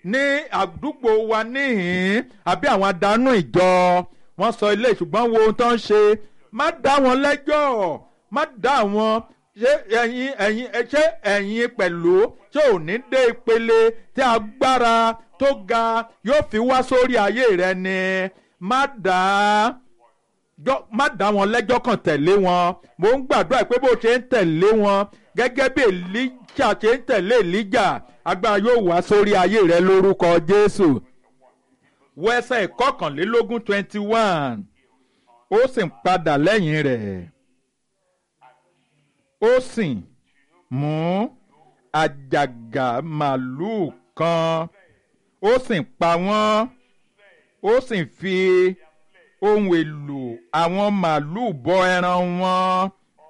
ní àdúgbò wa níhìn àbí àwọn adánú ìjọ wọ́n sọ ilé ṣùgbọ́n wo ohun tó ń ṣe má dá wọn lẹ́jọ́ má dá wọn ṣé ẹ̀yin ẹ̀yin ṣé ẹ̀yin pẹ̀lú ṣé ò ní dé ìpele tí agbára tó ga yóò fi wá sórí ayé rẹ ni má dá má dá wọn lẹ́jọ́ kan tẹ̀lé wọn mo ń gbàdúrà pé bó ṣe ń tẹ̀lé wọn gẹ́gẹ́ bí Èlíjà ṣe ń tẹ̀lé Èlíjà agbára yóò wá sórí ayé rẹ lórúkọ Jésù wọ ẹsẹ̀ ìkọkànlélógún twenty one ó sì ń padà lẹ́yìn rẹ̀ ó sì mú àjàgà màlúù kan ó sì pa wọ́n ó sì fi ohun èlò àwọn màlúù bọ ẹran wọn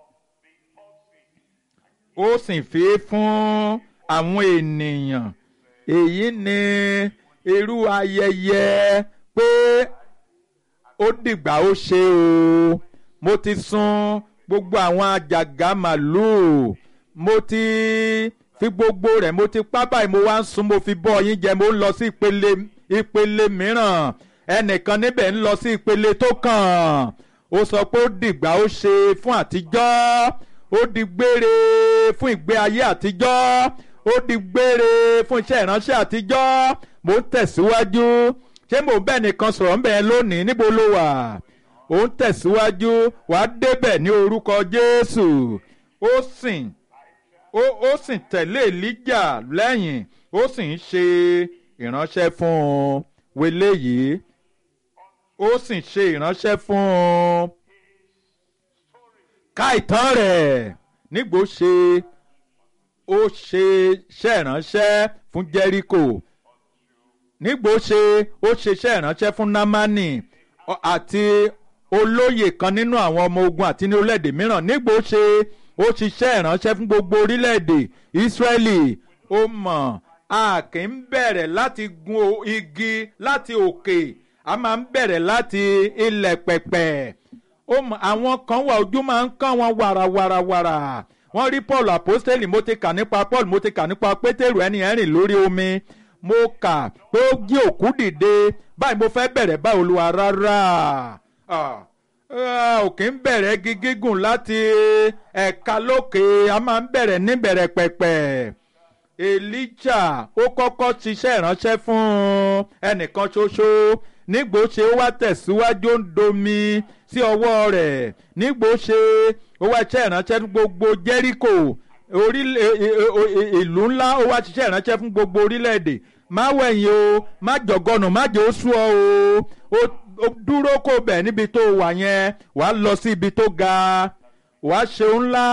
ó sì fi fún àwọn ènìyàn èyí ni irú ayẹyẹ pé ó dìgbà ó ṣe o mo ti sun gbogbo àwọn àjàgà màlúù mo ti fi gbogbo rẹ̀ mo ti pa báyìí mo wá ń sun mo fi bọ́ yín jẹ mo ń lọ sí ìpele ìpele mìíràn ẹnìkan níbẹ̀ ń lọ sí ìpele tó kàn ó sọ pé ó dìgbà ó ṣe fún àtijọ́ ó di gbére fún ìgbé ayé àtijọ́ ó di gbére fún iṣẹ́ ìránṣẹ́ àtijọ́ mo ń tẹ̀síwájú ṣé mo bẹ́ẹ̀ nìkan sọ̀rọ̀ ń bẹ̀ lónìí níbo ló wà ó ń tẹ̀síwájú wà á débẹ̀ ní orúkọ Jésù ó sìn ó ó sì tẹ̀lé Èlíjà lẹ́yìn ó sì ń ṣe ìránṣẹ́ fún un wele yìí ó sì ṣe ìránṣẹ́ fún un ká ìtàn rẹ̀ nígbò ṣe ó ṣe iṣẹ́ ìránṣẹ́ fún Jẹ́ríkò nígbò ṣe ó ṣe iṣẹ́ ìránṣẹ́ fún Námánì àti olóyè kan nínú àwọn ọmọ ogun àti ní orílẹ̀-èdè mìíràn nígbò ṣe ó ṣiṣẹ́ ìránṣẹ́ fún gbogbo orílẹ̀-èdè Ísírẹ́lì ó mọ̀ a kì í bẹ̀rẹ̀ láti gun igi láti òkè a máa ń bẹ̀rẹ̀ láti ilẹ̀ pẹ̀pẹ̀ àwọn kan wà ojú máa ń kán wọn wàràwàràwàrà wọ́n rí Paul apostoli mo ti kà nípa Paul mo ti kà nípa Pétérù ẹni ẹ̀rìn lórí omi mo kà pé ó jí òkú dìde báyìí mo fẹ́ bẹ̀rẹ̀ bá Olúwa rárá ò kì í bẹ̀rẹ̀ igi gígùn láti ẹ̀ka lókè a máa ń bẹ̀rẹ̀ níbẹ̀rẹ̀ pẹ̀pẹ̀. Èlíjà ó kọ́kọ́ ṣiṣẹ́ ìránṣẹ́ fún ẹnìkan ṣoṣo nígbò ṣe ó wá tẹ̀síwájú ń domi sí ọwọ́ rẹ̀ nígbò ṣe ó wá ṣiṣẹ́ ìránṣẹ́ fún gbogbo Jẹ́ríkò ìlú ńlá ó wá ṣiṣẹ́ ìránṣẹ́ fún gbogbo orílẹ̀-èdè má wẹ̀yìn o má jọ̀gọ́nù má jẹ́ ó sú ọ o ó dúró kó bẹ̀ níbi tó wà yẹn wàá lọ sí ibi tó ga wàá ṣe ńlá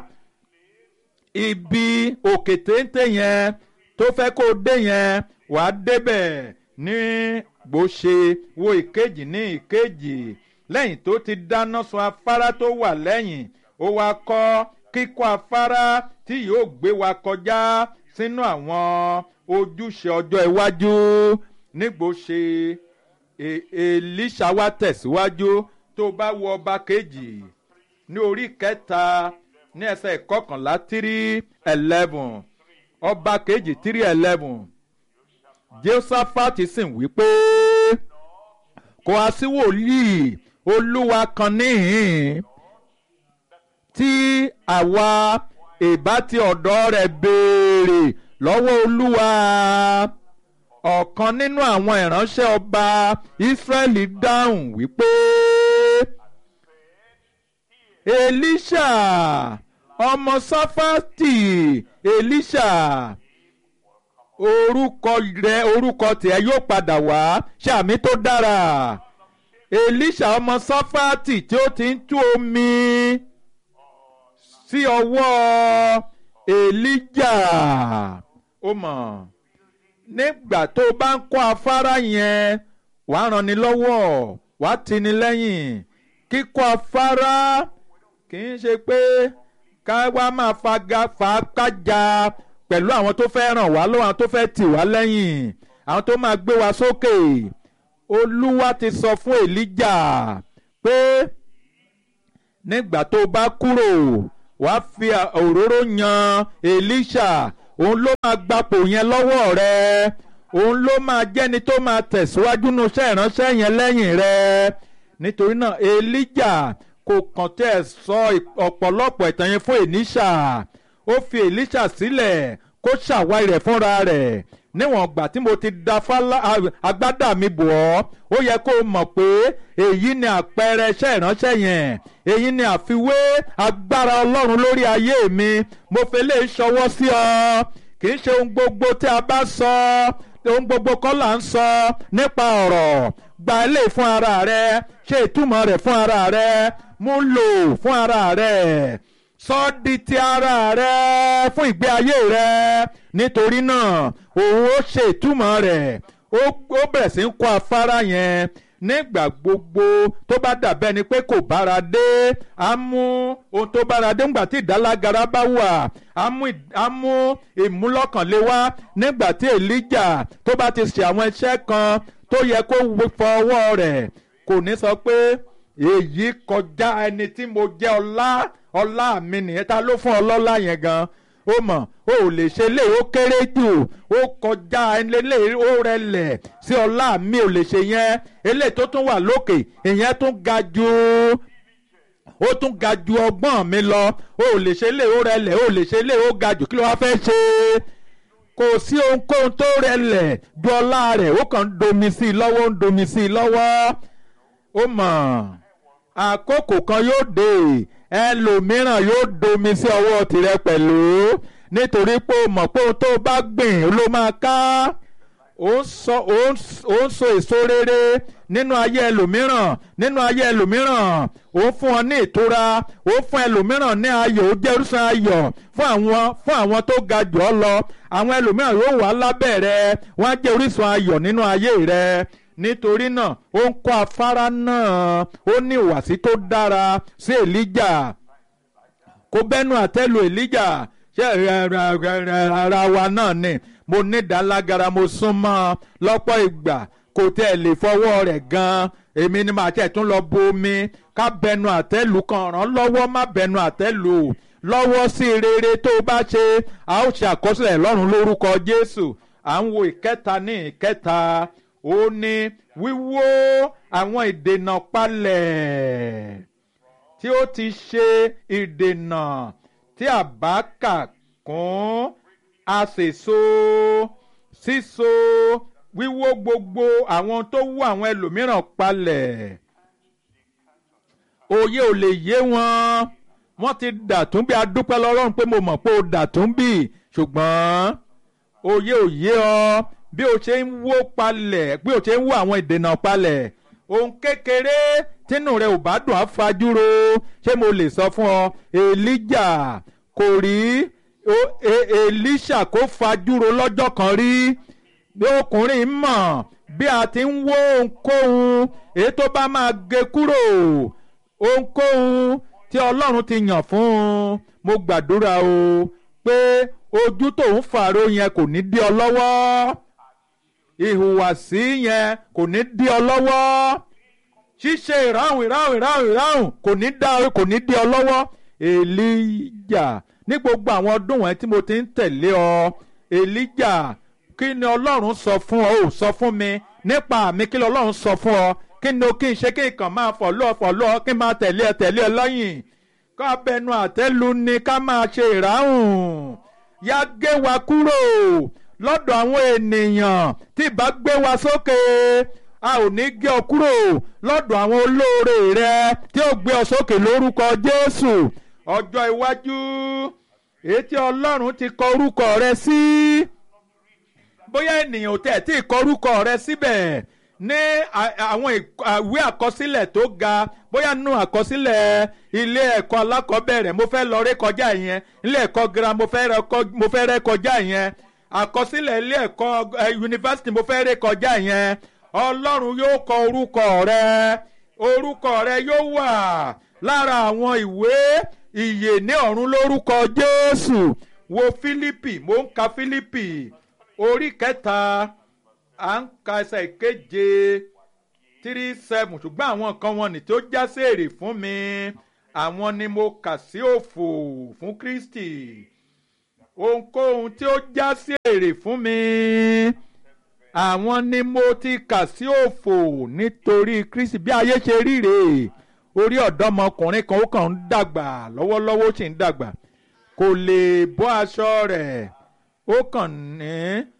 ibi òkè téńté yẹn tó fẹ́ kó dé yẹn wàá débẹ̀ ní gbòṣe wo ìkejì ní ìkejì lẹ́yìn tó ti dáná sun afárá tó wà lẹ́yìn ó wá kọ́ kíkọ́ afárá tí yóò gbé wa kọjá sínú àwọn ojúṣe ọjọ́ iwájú nígbòṣe Èlíṣà wá tẹ̀síwájú tó bá wo ọba kejì ní orí kẹta ní ẹsẹ̀ ìkọkànlá three eleven ọba kejì three eleven Jehoṣafati sì wí pé kò á sí wòlíì olúwa kan níhìn tí àwa ìbá ti ọ̀dọ̀ rẹ̀ béèrè lọ́wọ́ olúwa ọ̀kan nínú àwọn ìránṣẹ́ ọba Ísírẹ́lì dáhùn wípé Èlíṣà ọmọ Sáfátì Èlíṣà orúkọ rẹ orúkọ tìẹ yóò padà wá ṣàmì tó dára Èlíṣà ọmọ Sáfátì tí ó ti ń tú omi sí ọwọ́ Èlíjà ó mọ̀ nígbà tó o bá ń kọ́ afárá yẹn wàá ràn ní lọ́wọ́ wàá tini lẹ́yìn kíkọ́ afárá kì í ṣe pé ká wá máa faga fàákájà pẹ̀lú àwọn tó fẹ́ ràn wá lọ́wọ́ àwọn tó fẹ́ tì wá lẹ́yìn àwọn tó máa gbé wa sókè olúwa ti sọ fún èlíjà pé nígbà tó bá kúrò wàá fi òróró yan èlíṣà òun ló máa gbapò yẹn lọ́wọ́ rẹ òun ló máa jẹ́ni tó máa tẹ̀síwájú nínú iṣẹ́ ìránṣẹ́ yẹn lẹ́yìn rẹ̀ nítorí náà Èlíjà kò kàn tẹ́ ẹ̀ sọ ọ̀pọ̀lọpọ̀ ìtàn yẹn fún Èlíṣà ó fi Èlíṣà sílẹ̀ kó ṣàwárí rẹ̀ fúnra rẹ̀ níwọ̀n ìgbà tí mo ti da agbádá mi bò ọ́ ó yẹ kó o mọ̀ pé èyí ni àpẹẹrẹ iṣẹ́ ìránṣẹ́ yẹn èyí ni àfiwé agbára Ọlọ́run lórí ayé mi mo fẹ́ lè ṣọwọ́ sí ọ kì í ṣe ohun gbogbo tí a bá sọ ohun gbogbo kọ́ là ń sọ nípa ọ̀rọ̀ gba ilé fún ara rẹ ṣe ìtumọ̀ rẹ̀ fún ara rẹ mú lò fún ara rẹ sọ di ti ara rẹ fún ìgbé ayé rẹ nítorí náà òun ó ṣe ìtumọ̀ rẹ̀ ó bẹ̀rẹ̀ sí ń kọ́ afárá yẹn nígbà gbogbo tó bá dàbẹ́ ni pé kò bára dé á mú ohun tó bára dé nígbà tí ìdálágara bá wà á mú ìmúlọ́kànlé wá nígbà tí Èlíjà tó bá ti ṣe àwọn iṣẹ́ kan tó yẹ kó fọwọ́ rẹ̀ kò ní sọ pé èyí kọjá ẹni tí mo jẹ́ ọlá ọlá mi nìyẹn ta ló fún ọlọ́lá yẹn gan ó mọ̀ ó lè ṣe lé ó kéré jù ó kọjá ẹlẹ́ ó rẹlẹ̀ sí ọlá mi ò lè ṣe yẹn eléyìí tó tún wà lókè ìyẹn tún ga jù ó tún ga ju ọgbọ́n mi lọ ó lè ṣe lé ó rẹlẹ̀ ó lè ṣe lé ó ga jù kí ló wá fẹ́ ṣe kò sí ohunkóhun tó rẹlẹ̀ ju ọlá rẹ̀ ó kàn ń domi sí i lọ́wọ́ ń domi sí i lọ́wọ́ ó mọ̀ àkókò kan yóò dé ẹlòmíràn yóò domi sí ọwọ́ tirẹ̀ pẹ̀lú nítorí pé o mọ̀ pé ohun tó bá gbìn ló máa ká ó ń so èso rere nínú ayé ẹlòmíràn nínú ayé ẹlòmíràn ó fún ọ ní ìtura ó fún ẹlòmíràn ní ayọ̀ ó jẹ́ orísun ayọ̀ fún àwọn fún àwọn tó ga jù ọ lọ àwọn ẹlòmíràn yóò wà lábẹ́ rẹ wọ́n á jẹ́ orísun ayọ̀ nínú ayé rẹ nítorí náà ó ń kọ́ afárá náà ó ní ìwàsí tó dára sí Èlíjà kó bẹ́nu àtẹ́lu Èlíjà ṣé ara wa náà ni mo ní ìdálágara mo súnmọ́ lọ́pọ̀ ìgbà kò tẹ́ ẹ lè fọwọ́ rẹ̀ gan-an èmi ni màá tẹ̀ tún lọ bo omi ká bẹnu àtẹ́lu kan ràn lọ́wọ́ má bẹnu àtẹ́lu lọ́wọ́ sí rere tó o bá ṣe a ó ṣe àkọsílẹ̀ lọ́run lórúkọ Jésù à ń wo ìkẹta ní ìkẹta ó ní wíwó àwọn ìdènà palẹ̀ tí ó ti ṣe ìdènà tí a bá kà kún àṣèso síso wíwó gbogbo àwọn tó wú àwọn ẹlòmíràn palẹ̀ òye ò lè yé wọn wọ́n ti dàtún bí adúpẹ́ lọ́rùn pé mo mọ̀ pé o dàtún bí ṣùgbọ́n òye ò yé ọ bí o ṣe ń wó palẹ̀ bí o ṣe ń wó àwọn ìdènà palẹ̀ ohun kékeré tínú rẹ ò bá dùn á fajúro ṣé mo lè sọ fún ọ Èlíjà kò rí Èlíṣà kó fajúro lọ́jọ́ kan rí bí ọkùnrin mọ̀ bí a ti ń wó ohunkóhun èyí tó bá máa gé kúrò ohunkóhun tí Ọlọ́run ti yàn fún un mo gbàdúrà o pé ojú tó ń fàró yẹn kò ní dí ọ lọ́wọ́ ìhùwàsí yẹn kò ní dí ọ lọ́wọ́ ṣíṣe ìráhùn ìráhùn ìráhùn ìráhùn kò ní dá kò ní dí ọ lọ́wọ́ Èlíjà ní gbogbo àwọn ọdún wọn tí mo ti ń tẹ̀lé ọ Èlíjà kí ni Ọlọ́run sọ fún ọ ò sọ fún mi nípa mi kí ni Ọlọ́run sọ fún ọ kí ni o kí n ṣe kí n kàn máa fọ̀ lọ́ọ̀ fọ̀ lọ́ọ̀ kí n máa tẹ̀lé ẹ tẹ̀lé ẹ lẹ́yìn ká bẹnu àtẹ́lu ni ká máa ṣe ìráhùn yá gé wa kúrò lọ́dọ̀ àwọn ènìyàn tí ìbá gbé wa sókè a ò ní gé ọ kúrò lọ́dọ̀ àwọn olóore rẹ tí ó gbé ọ sókè lórúkọ Jésù ọjọ́ iwájú èyí tí Ọlọ́run ti kọ orúkọ rẹ sí bóyá ènìyàn ò tẹ̀ tí ì kọ orúkọ rẹ síbẹ̀ ní àwọn ìwé àkọsílẹ̀ tó ga bóyá nínú àkọsílẹ̀ ilé ẹ̀kọ́ alákọ̀ọ́bẹ̀rẹ̀ mo fẹ́ lọ rékọjá yẹn ilé ẹ̀kọ́ girama mo fẹ́ rékọjá yẹn àkọsílẹ̀ ilé ẹ̀kọ́ yunifásitì mo fẹ́ rékọjá yẹn ọlọ́run yóò kọ orúkọ rẹ orúkọ rẹ yóò wà lára àwọn ìwé ìyè ní ọ̀run lórúkọ jésù wo fílípì mo ń ka fílípì orí kẹta à ń ka ẹsẹ̀ ìkeje three seven ṣùgbọ́n àwọn nǹkan wọn ní tó já sí èrè fún mi àwọn ni mo kà sí òfò fún kristi ohunkóhun tí ó já sí èrè fún mi àwọn ni mo ti kà sí òfò nítorí kristi bí ayé ṣe rí rèé orí ọ̀dọ́mọkùnrin kan ó kàn ń dàgbà lọ́wọ́lọ́wọ́ ó sì ń dàgbà kò lè bọ́ aṣọ rẹ̀ ó kàn ní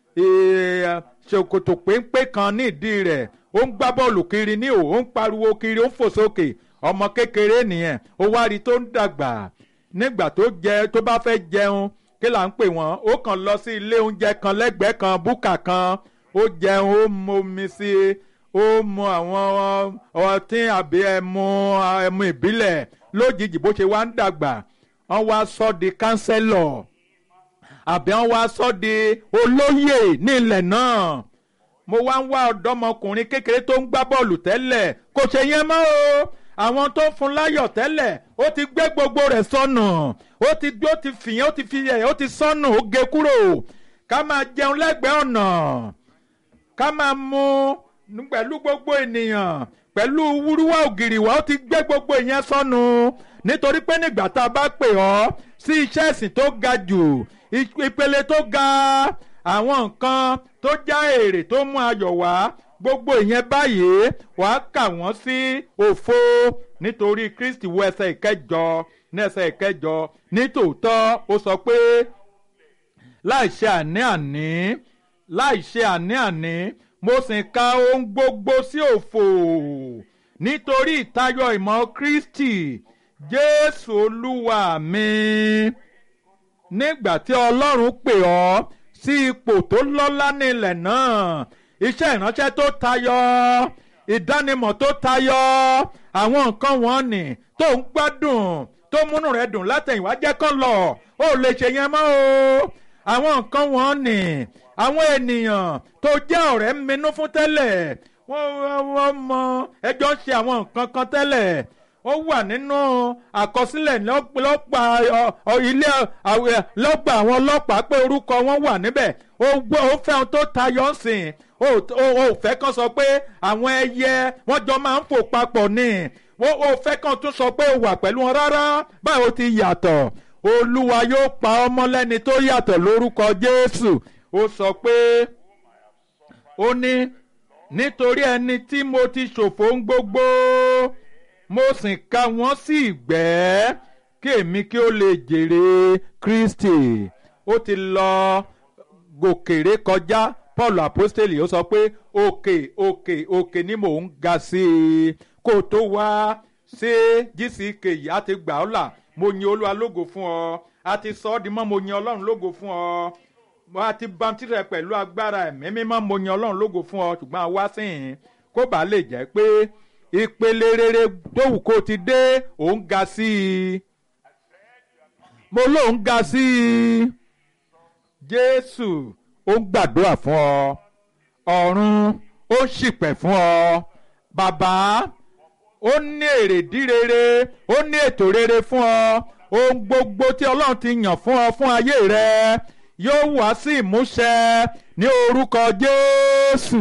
ṣòkòtò péńpé kan nídìí rẹ̀ ó ń gbá bọ́ọ̀lù kiri ní òun ó ń pariwo kiri ó ń fò sókè ọmọ kékeré nìyẹn ó wá rí tó ń dàgbà nígbà tó jẹ tó bá fẹ́ jẹun kí là ń pè wọ́n ó kàn lọ sí ilé oúnjẹ kan lẹ́gbẹ̀ẹ́ kan búkà kan ó jẹun ó momi sí i ó mu àwọn ọtí àbí ẹmu ẹmu ìbílẹ̀ lójijì bó ṣe wá ń dàgbà wọ́n wá sọ di kánsẹ́lọ̀ àbí wọ́n wá sọ di olóyè ní ilẹ̀ náà mo wá ń wá ọ̀dọ́mọkùnrin kékeré tó ń gbá bọ́ọ̀lù tẹ́lẹ̀ kò ṣe yẹn mọ́ o àwọn tó fún láyọ̀ tẹ́lẹ̀ ó ti gbé gbogbo rẹ̀ sọnù ó ti ó ti fìyẹn ó ti fi ẹ̀ ó ti sọnù ó gé kúrò ká máa jẹun lẹ́gbẹ̀ẹ́ ọ̀nà ká máa mu pẹ̀lú gbogbo ènìyàn pẹ̀lú wúrúwá ògiri wa ó ti gbé gbogbo ìyẹn sọnù nítorí pé nígbà tá a bá pè ọ́ sí iṣẹ́ ìsìn tó ga jù ìpele tó ga àwọn nǹkan tó já èrè tó mú ayọ̀ wá gbogbo ìyẹn báyìí wàá kà wọ́n sí òfo nítorí kristi wo ẹsẹ̀ ìkẹjọ ní ẹsẹ̀ ìkẹjọ nítòótọ́ ó sọ pé láì ṣe àní-àní láì ṣe àní-àní mo sì ka ohun gbogbo sí òfo nítorí ìtayọ ìmọ̀ kristi jésù olúwa mi nígbà tí ọlọ́run pè ọ́ sí ipò tó lọ́lá nílẹ̀ náà iṣẹ́ ìránṣẹ́ tó tayọ ìdánimọ̀ tó tayọ àwọn nǹkan wọn nì tó ń gbádùn tó múnú rẹ dùn látẹ̀yìnwá jẹ́ kán lọ ó lè ṣe yẹn mọ́ o àwọn nǹkan wọn nì àwọn ènìyàn tó jẹ́ ọ̀rẹ́ minú fún tẹ́lẹ̀ wọ́n mọ ẹjọ́ ń ṣe àwọn nǹkan kan tẹ́lẹ̀ ó wà nínú àkọsílẹ̀ lọ́gbà ilé lọ́gbà àwọn ọlọ́pàá pé orúkọ wọn wà níbẹ̀ ó gbọ́ ó fẹ́ ohun tó tayọ sìn ó fẹ́ kàn sọ pé àwọn ẹyẹ wọ́n jọ máa ń fò papọ̀ ni ó fẹ́ kàn tún sọ pé ó wà pẹ̀lú wọn rárá báwo ti yàtọ̀ olúwa yóò pa ọmọ lẹ́ni tó yàtọ̀ lórúkọ jésù ó sọ pé ó ní nítorí ẹni tí mo ti ṣòfò ń gbogbo mo sì ka wọ́n sí ìgbẹ́ kí èmi kí ó lè jèrè kristi ó ti lọ gòkèrè kọjá paul apostoli ó sọ pé òkè òkè òkè ni mò ń ga sí i kó o tó wá ṣé gck yìí á ti gbà ọ́ là mo yin olúwa lógo fún ọ a ti sọ ọ́ di mọ́ mo yin ọlọ́run lógo fún ọ mo a ti bamtirẹ pẹ̀lú agbára ẹ̀mí mímọ́ mo yin ọlọ́run lógo fún ọ ṣùgbọ́n a wá síhìn kó bàa lè jẹ́ pé ìpele rere dówù kó ti dé òun ga sí i mo lóun ga sí i jésù ó ń gbàdúrà fún ọ ọ̀run ó ń ṣìpẹ̀ fún ọ bàbá ó ní èrèdí rere ó ní ètò rere fún ọ ohun gbogbo tí ọlọ́run ti yàn fún ọ fún ayé rẹ yóò wá sí ìmúṣẹ ní orúkọ jésù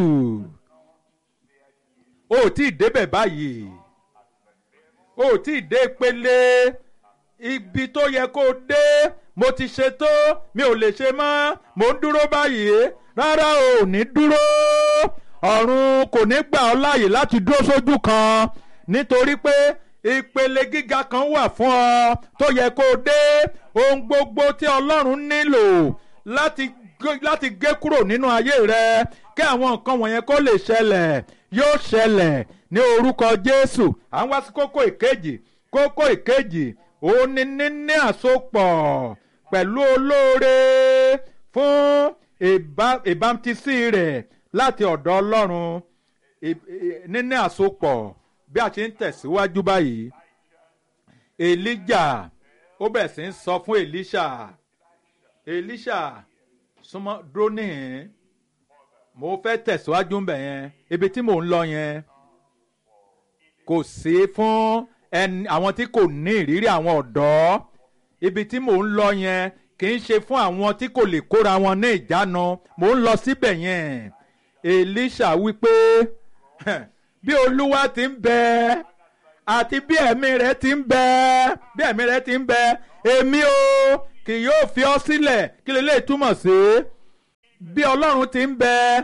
o ò tí ì débẹ̀ báyìí o ò tí ì dé ìpele ibi tó yẹ kó o dé mo ti ṣe tó mi ò lè ṣe mọ́ mo ń dúró báyìí rárá o ò ní dúró ọ̀run kò ní gbà ọ́ láàyè láti dúró sójú kan nítorí pé ìpele gíga kan wà fún ọ tó yẹ kó o dé ohun gbogbo tí ọlọ́run nílò láti láti gé kúrò nínú ayé rẹ kí àwọn nǹkan wọ̀nyẹn kó lè ṣẹlẹ̀ yóò ṣẹlẹ̀ ní orúkọ jésù à ń wá sí kókó ìkejì kókó ìkejì òun ni níní àsopọ̀ pẹ̀lú olóore fún ìbámtísí rẹ̀ láti ọ̀dọ̀ ọlọ́run níní àsopọ̀ bí a ṣe ń tẹ̀síwájú báyìí elijah ó bẹ̀rẹ̀ sí ń sọ fún elisha elisha súnmọ́ dúró níhìn mo fẹ́ tẹ̀síwájú ńbẹ̀ yẹn ibi tí mò ń lọ yẹn kò sí fún ẹni àwọn tí kò ní ìrírí àwọn ọ̀dọ́ ibi tí mò ń lọ yẹn kì í ṣe fún àwọn tí kò lè kóra wọn ní ìjánu mò ń lọ síbẹ̀ yẹn elisha wípé bí olúwa ti ń bẹ àti bí ẹ̀mí rẹ̀ ti ń bẹ bí ẹ̀mí rẹ̀ ti ń bẹ èmi o kì yóò fi ọ́ sílẹ̀ kí lè lè túmọ̀ sí bí ọlọ́run ti ń bẹ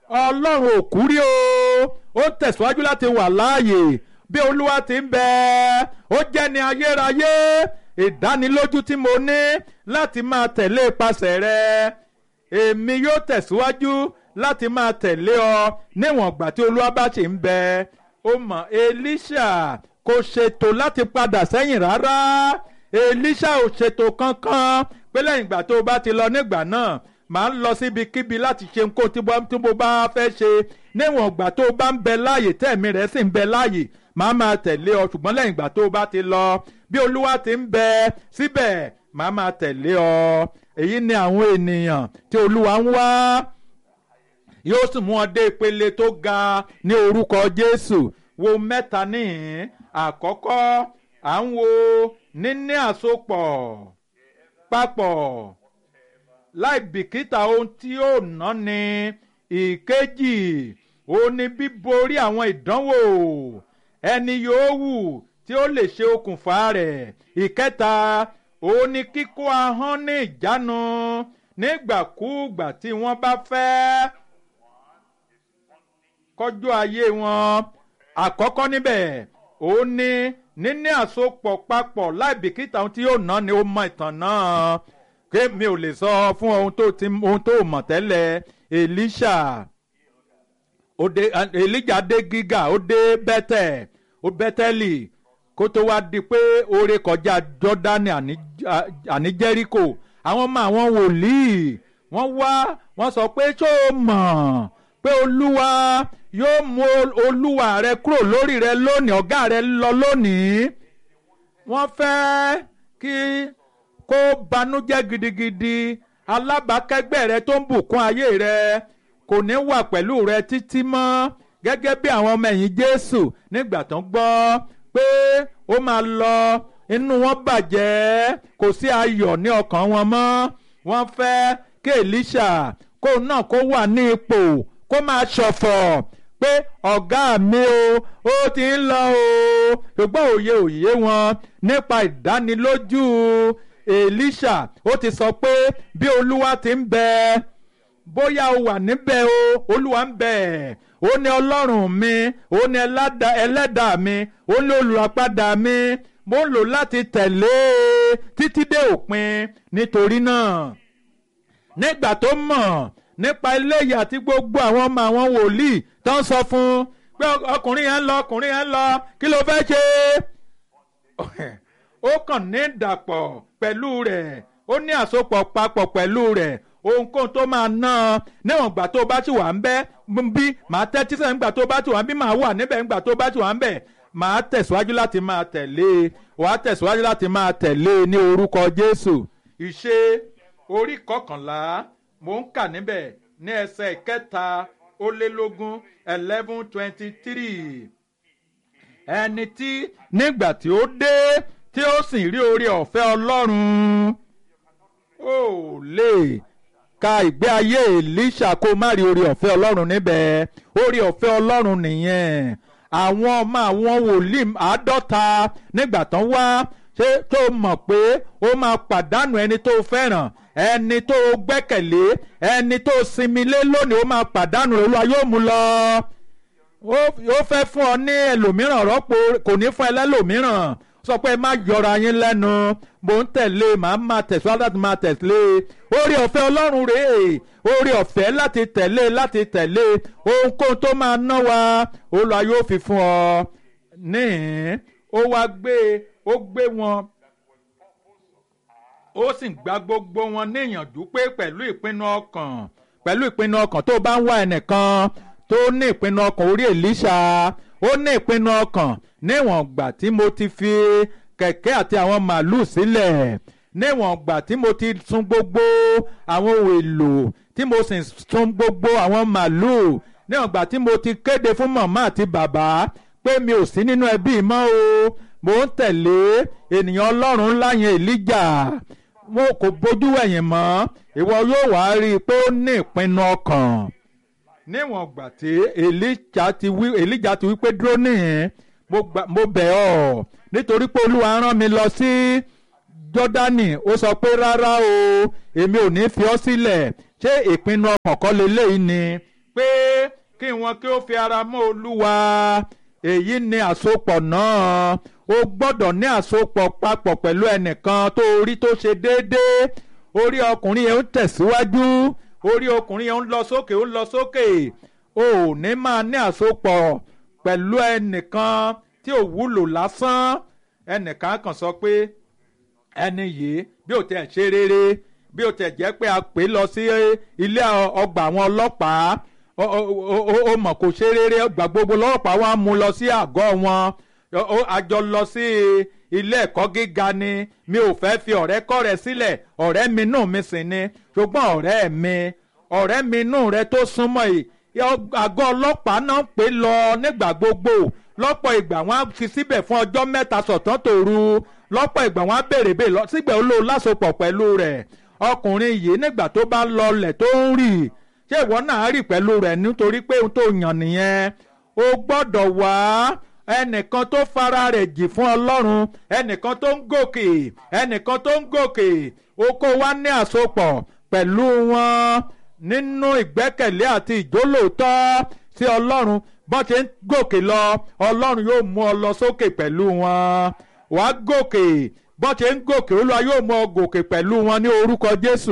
ọlọ́run ò kú rí o ó tẹ̀síwájú láti wà láàyè bí olúwa ti ń bẹ ó jẹ́ ní ayérayé ìdánilójú tí mo ní láti máa tẹ̀lé ipasẹ̀ rẹ èmi yóò tẹ̀síwájú láti máa tẹ̀lé ọ níwọ̀n ìgbà tí olúwa bá ṣì ń bẹ ó mọ̀ elisha kò ṣètò láti padà sẹ́yìn rárá elisha ò ṣètò kankan pé lẹ́yìn ìgbà tó o bá ti lọ nígbà náà màá ń lọ síbikíbi láti ṣe nǹkan tí mo bá fẹ́ ṣe níwọ̀n ìgbà tó o bá ń bẹ láàyè tẹ̀mí rẹ̀ sì ń bẹ láàyè màá máa tẹ̀lé ọ ṣùgbọ́n lẹ́yìn ìgbà tó o bá ti lọ bí olúwa ti ń bẹ síbẹ̀ màá máa tẹ̀lé ọ èyí ni àwọn ènìyàn tí olúwa ń wá yóò sì mú ọ dé ìpele tó ga ní orúkọ jésù wo mẹ́ta níhìn àkọ́kọ́ à ń wo níní àsopọ̀ papọ̀ láì bìkítà ohun tí ó ná ni ìkejì ó ní bíborí àwọn ìdánwò ẹni yòówù tí ó lè ṣe okùnfà rẹ̀ ìkẹta ó ní kíkó ahọ́n ní ìjánu nígbàkúùgbà tí wọ́n bá fẹ́ kọjú ayé wọn àkọ́kọ́ níbẹ̀ ó ní níní àsopọ̀ papọ̀ láì bìkítà ohun tí yóò ná ni ó mọ ìtàn náà ké mi ò lè sọ fún ohun tó ti ohun tó mọ̀ tẹ́lẹ̀ Elisha ó dé Elijah dé gíga ó dé bẹ́tẹ̀ ó bẹ́tẹ́lì kó tó wá di pé oore kọjá Jọ́dánì àní Jẹ́ríkò àwọn ọmọ àwọn wòlíì wọ́n wá wọ́n sọ pé tó mọ̀ pé olúwa yóò mú olúwa rẹ kúrò lórí rẹ lónìí ọ̀gá rẹ lọ lónìí wọ́n fẹ́ kí kó banújẹ́ gidigidi alábàákẹ́gbẹ́ rẹ tó ń bùkún ayé rẹ kò ní wà pẹ̀lú rẹ títí mọ́ gẹ́gẹ́ bí àwọn ọmọ ẹ̀yìn Jésù nígbà tó ń gbọ́ pé ó máa lọ inú wọn bàjẹ́ kò sí ayọ̀ ní ọkàn wọn mọ́ wọ́n fẹ́ kí Èlíṣà kó náà kó wà ní ipò kó máa ṣọ̀fọ̀ pé ọ̀gá mi o ó ti ń lọ o ṣùgbọ́n òye òye wọn nípa ìdánilójú Èlíṣà ó ti sọ pé bí olúwa ti ń bẹ bóyá o wà níbẹ̀ o olúwa ń bẹ ó ní ọlọ́run mi ó ní ẹlẹ́dàá mi ó ní olùràpadà mi mo ń lò láti tẹ̀lé títí dé òpin nítorí náà nígbà tó mọ̀ nípa eléyìí àti gbogbo àwọn ọmọ àwọn wòlíì tó ń sọ fún pé ọkùnrin yẹn ń lọ ọkùnrin yẹn ń lọ kí ló fẹ́ ṣe ó kàn ní ìdàpọ̀ pẹ̀lú rẹ̀ ó ní àsopọ̀ papọ̀ pẹ̀lú rẹ̀ ohunkóhun tó máa ná ọ níwọ̀n gbà tó bá ti wà ń bẹ́ bí màá tẹ́tí sẹ́yìn gbà tó bá ti wà ń bí màá wà níbẹ̀ ńgbà tó bá ti wà ń bẹ̀ màá tẹ̀síwájú láti máa tẹ̀lé wàá tẹ̀síwájú láti máa tẹ̀lé ní orúkọ Jésù ìṣe orí kọkànlá mò ń kà níbẹ̀ ní ẹsẹ̀ kẹta ó lé lógún eleven twenty three ẹni tí nígbà tí ó dé tí ó sì rí oore ọ̀fẹ́ Ọlọ́run ó lè ka ìgbé ayé Èlíṣà kó má rí oore ọ̀fẹ́ Ọlọ́run níbẹ̀ oore ọ̀fẹ́ Ọlọ́run nìyẹn àwọn ọmọ àwọn wòlíì àádọ́ta nígbà tán wá ṣé tó mọ̀ pé ó máa pàdánù ẹni tó fẹ́ràn ẹni tó gbẹ́kẹ̀lé ẹni tó sinmi lé lónìí ó máa pàdánù Olúwa yóò mú lọ ó fẹ́ fún ọ ní ẹlòmíràn rọ́pò kò ní fún ẹ lẹ́lòmíràn sọ pé má yọra yín lẹ́nu mò ń tẹ̀lé màá máa tẹ̀síwájú láti máa tẹ̀lé oore ọ̀fẹ́ ọlọ́run rèé oore ọ̀fẹ́ láti tẹ̀lé láti tẹ̀lé ohunkóhun tó máa ná wa Olúwa yóò fi fún ọ níhìn ó wá gbé ó gbé wọn ó sì gba gbogbo wọn níyànjú pé pẹ̀lú ìpinnu ọkàn pẹ̀lú ìpinnu ọkàn tó bá ń wá ẹnìkan tó ní ìpinnu ọkàn orí Èlíṣà ó ní ìpinnu ọkàn níwọ̀n gbà tí mo ti fi kẹ̀kẹ́ àti àwọn màálùú sílẹ̀ níwọ̀n gbà tí mo ti sun gbogbo àwọn ohun èlò tí mo sì sun gbogbo àwọn màálùú níwọ̀n gbà tí mo ti kéde fún màmá àti bàbá pé mi ò sí nínú ẹbí mọ́ o mo ń tẹ̀lé ènìyàn ọlọ́run ńlá yẹn Èlíjà mo kò bójú ẹ̀yìn mọ́ ìwọ yóò wá rí i pé ó ní ìpinnu ọkàn níwọ̀n gbà tí Èlíjà ti wí Èlíjà ti wí pé dúró nìyẹn mo bẹ̀ ọ́ nítorí pé olúwa rán mi lọ sí Jọ́dánì ó sọ pé rárá o èmi ò ní fi ọ́ sílẹ̀ ṣé ìpinnu ọkàn kọ́ leléyìí ni pé kí wọn kí ó fi ara mọ́ olúwa èyí ni àsopọ̀ náà o gbọ́dọ̀ ní àsopọ̀ papọ̀ pẹ̀lú ẹnìkan tó orí tó ṣe déédéé orí ọkùnrin yẹn ń tẹ̀síwájú orí ọkùnrin yẹn ń lọ sókè ń lọ sókè o ò ní máa ní àsopọ̀ pẹ̀lú ẹnìkan tí ò wúlò lásán ẹnìkan kan sọ pé ẹni yìí bí ó tẹ̀ ṣe rere bí ó tẹ̀ jẹ́ pé a pè lọ sí ilé ọgbà àwọn ọlọ́pàá ó mọ̀ kó ṣe rere ọgbà gbogbo ọlọ́pàá wa mú lọ sí àgọ́ wọn àjọ lọ sí ilé ẹ̀kọ́ gíga ni mi ò fẹ́ fi ọ̀rẹ́ kọ́ rẹ sílẹ̀ ọ̀rẹ́ mi nù mi sì ni ṣùgbọ́n ọ̀rẹ́ mi ọ̀rẹ́ mi nù rẹ tó súnmọ́ yìí àgọ́ ọlọ́pàá náà pè lọ nígbà gbogbo lọ́pọ̀ ìgbà wọn á fi síbẹ̀ fún ọjọ́ mẹ́ta sọ̀tán tòru lọ́pọ̀ ìgbà wọn á béèrè bẹ́ẹ̀ lọ síbẹ̀ ó lò lásopọ̀ pẹ̀lú rẹ̀ ọkùnrin yìí nígbà tó bá lọlẹ̀ tó ń rì ṣé ìwọ náà rì pẹ̀lú rẹ̀ nítorí pé ohun tó yàn nìyẹn o gbọ́dọ̀ wá ẹnìkan tó fara rẹ̀ jì fún ọlọ́run ẹnìkan tó ń gòkè ẹnìkan tó ń gòkè o kó wá ní àsopọ̀ pẹ̀lú wọn nínú ìgbẹ́kẹ̀lé àti ìjólóòtọ́ sí ọlọ́run bọ́n ṣe ń gòkè lọ ọlọ́run yóò mú ọ lọ sókè pẹ̀lú wọn wà á gòkè bọ́n ṣe ń gòkè olúwa yóò mú ọ gòkè pẹ̀lú wọn ní orúkọ jésù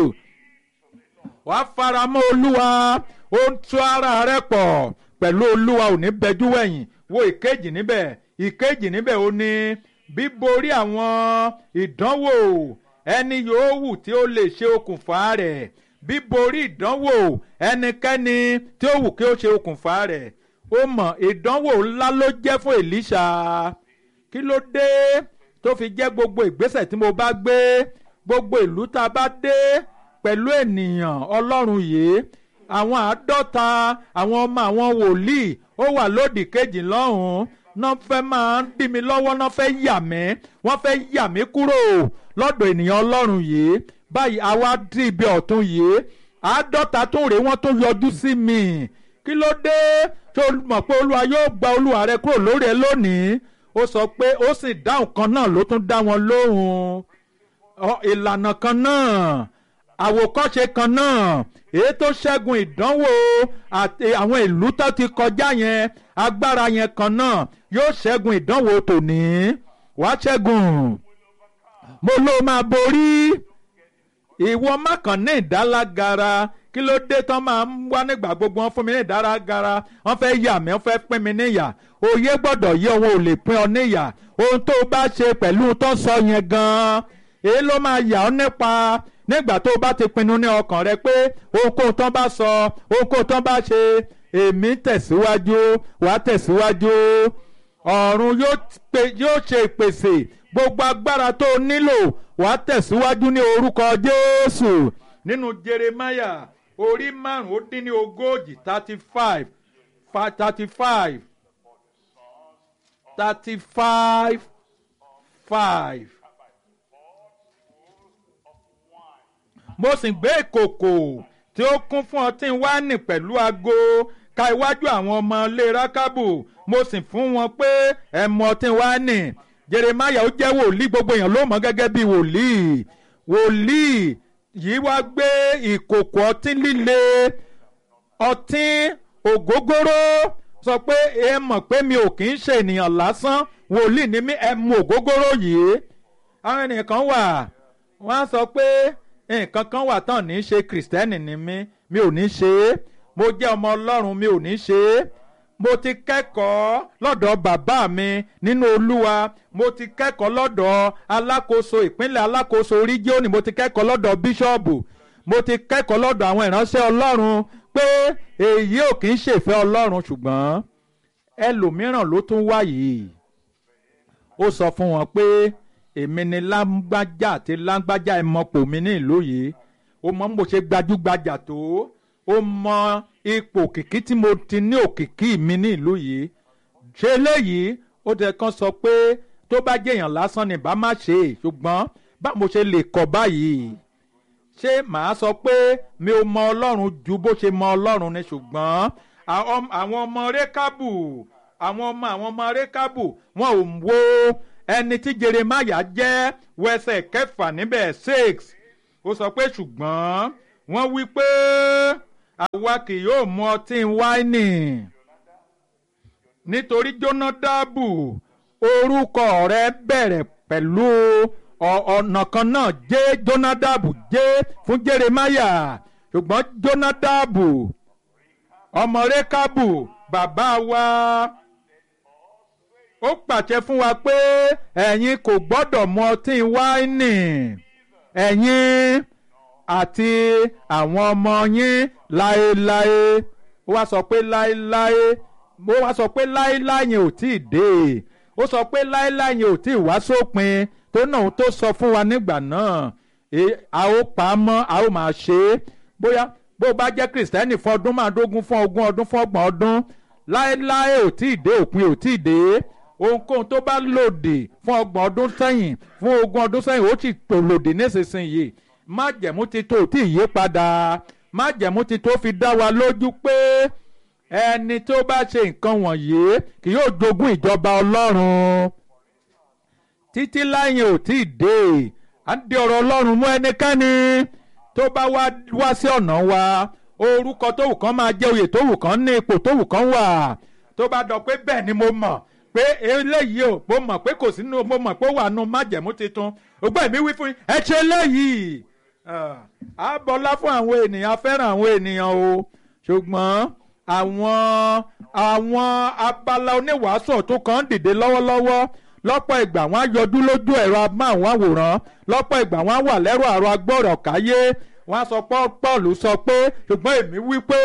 wà á fara mọ́ olúwa ó ń tú ara rẹ pọ̀ pẹ̀lú olúwa ò ní bẹjú wẹ̀yìn wo ìkejì níbẹ̀ ìkejì níbẹ̀ ó ní bíborí àwọn ìdánwò ẹni yòówù tí ó lè ṣe okùnfà rẹ̀ bíborí ìdánwò ẹnikẹ́ni tí ó wù kí ó ṣe okùnfà rẹ̀ ó mọ̀ ìdánwò ńlá ló jẹ́ fún Èlíṣà kí ló dé tó fi jẹ́ gbogbo ìgbésẹ̀ tí mo bá gbé gbogbo ìlú tá a bá dé pẹ̀lú ènìyàn ọlọ́run yìí àwọn àádọ́ta àwọn ọmọ àwọn wòlíì ó wà lódì kejì lọ́hùn-ún náà fẹ́ máa ń dí mi lọ́wọ́ náà fẹ́ yà mí wọ́n fẹ́ yà mí kúrò lọ́dọ̀ ènìyàn ọlọ́run yìí báyìí àwa dí ibi ọ̀tún yìí àádọ́ta tó rèé wọ́n tó yọjú sí mi kí ló dé tó mọ̀ pé olúwa yóò gba olúwa rẹ kúrò lórí ẹ lónìí ó sọ pé ó sì dáhùn kan náà ló tún dá wọn lóhùn ìlànà kan náà àwòkọ́ṣe kan náà èyí tó ṣẹ́gun ìdánwò àti àwọn ìlú tó ti kọjá yẹn agbára yẹn kan náà yóò ṣẹ́gun ìdánwò tòní wàá ṣẹ́gun mo ló máa borí ìwọ má kàn ní ìdálágara kí ló dé tán máa ń wá nígbà gbogbo wọn fún mi ní ìdálágara wọn fẹ́ yà mí wọn fẹ́ pín mi níyà òye gbọ́dọ̀ yé wọn ò lè pín ọ níyà ohun tó bá ṣe pẹ̀lú tó sọ yẹn gan-an èyí ló máa yà ọ́ nípa nígbà tó o bá ti pinnu ní ọkàn rẹ pé ohunkóhun tán bá sọ ohunkóhun tán bá ṣe èmi tẹ̀síwájú wà á tẹ̀síwájú ọ̀run yóò ṣe ìpèsè gbogbo agbára tó o nílò wà á tẹ̀síwájú ní orúkọ Jésù nínú Jeremáyà orí márùn ó dín ní ogójì thirty five thirty five thirty five five. mo sì gbé ìkòkò tí ó kún fún ọtí wáìnì pẹ̀lú ago ka iwájú àwọn ọmọ ilé rákábù mo sì fún wọn pé ẹ mu ọtí wáìnì jeremaya ó jẹ́ wòlíì gbogbo èèyàn ló mọ̀ gẹ́gẹ́ bí wòlíì wòlíì yìí wá gbé ìkòkò ọtí líle ọtí ògógóró sọ pé ẹ mọ̀ pé mi ò kì í ṣe ènìyàn lásán wòlíì ni mí ẹ mu ògógóró yìí àwọn ènìyàn kan wà wọ́n á sọ pé nǹkan kan wà tán ní í ṣe kìrìsìtẹ́nì ni mí mi ò ní ṣe é mo jẹ́ ọmọ ọlọ́run mi ò ní ṣe é mo ti kẹ́kọ̀ọ́ lọ́dọ̀ bàbá mi nínú olúwa mo ti kẹ́kọ̀ọ́ lọ́dọ̀ alákòóso ìpínlẹ̀ alákòóso rígíọ́nì mo ti kẹ́kọ̀ọ́ lọ́dọ̀ bíṣọ́ọ̀bù mo ti kẹ́kọ̀ọ́ lọ́dọ̀ àwọn ìránṣẹ́ ọlọ́run pé èyí ò kì í ṣèfẹ́ ọlọ́run ṣùgbọ́n ẹlòmíràn ló tún wá yìí ó sọ fún wọn pé èmi ni lágbájá àti lágbájá ẹ mọ pò mí ní ìlú yìí ó mọ bó ṣe gbajúgbajà tó ó mọ ipò òkìkí tí mo ti ní òkìkí mi ní ìlú yìí ṣe eléyìí ó tẹ kán sọ pé tó bá jẹyàn lásán ni bá má ṣe é ṣùgbọ́n bá mo ṣe lè kọ báyìí ṣé màá sọ pé mi ò mọ ọlọ́run ju bó ṣe mọ ọlọ́run ni ṣùgbọ́n àwọn ọmọ rékábù àwọn ọmọ àwọn ọmọ rékábù wọn ò wo ẹni tí jeremaya jẹ́ wẹsẹ̀ kẹfà níbẹ̀ six ó sọ pé ṣùgbọ́n wọ́n wí pé àwa kì yóò mu ọtí wáìnì nítorí jónádàbù orúkọ rẹ bẹ̀rẹ̀ pẹ̀lú ọ̀nà kan náà jẹ́ jónádàbù jẹ́ fún jeremáyà ṣùgbọ́n jónádàbù ọmọ rékábù bàbá wa ó pàṣẹ fún wa pé ẹ̀yin kò gbọ́dọ̀ mu ọtí wáìnì ẹ̀yin àti àwọn ọmọ yín láéláé ó wá sọ pé láéláé ó wá sọ pé láéláé yẹn ò tí ì dé ó sọ pé láéláé yẹn ò tí ì wá sópin tó náà tó sọ fún wa nígbà náà a ó pa á mọ́ a ó máa ṣe é bóyá bó bá jẹ́ kìrìsìtẹ́nì fún ọdún márùndógún fún ogún ọdún fún ọgbọ̀n ọdún láéláé ò tí ì dé òpin ò tí ì dé ohunkóhun tó bá lòdì fún ọgbọ̀n ọdún sẹ́yìn fún ogún ọdún sẹ́yìn ó sì tò lòdì nísinsìnyí májẹ̀mú ti tó tí ì yí padà májẹ̀mú ti tó fi dá wa lójú pé ẹni tó bá ṣe nǹkan wọ̀nyí kì yóò jogún ìjọba ọlọ́run títí láyìn ò tí ì dé à ń di ọ̀rọ̀ ọlọ́run mú ẹnikẹ́ni tó bá wá sí ọ̀nà wa orúkọ tó wù kán máa jẹ́ oyè tó wù kán ní ipò tó wù kán wà tó bá dọ̀ pé bẹ́ẹ̀ ni mo mọ̀ pé eléyìí o mo mọ̀ pé kò sínú mo mọ̀ pé ó wà nù májẹ̀mú tuntun ògbọ́n mi wí fún yín ẹ ṣe eléyìí a bọlá fún àwọn ènìyàn a fẹ́ràn àwọn ènìyàn o ṣùgbọ́n àwọn àwọn abala oníwàásù tó kàn ń dìde lọ́wọ́lọ́wọ́ lọ́pọ̀ ìgbà wọ́n á yọjú lójú ẹ̀rọ amáhùnmáwòrán lọ́pọ̀ ìgbà wọ́n á wà lẹ́rọ àrò agbọ́rọ̀ káyé wọ́n á sọ pọ́ọ̀lù sọ pé ṣùgbọ́n èmi wí pé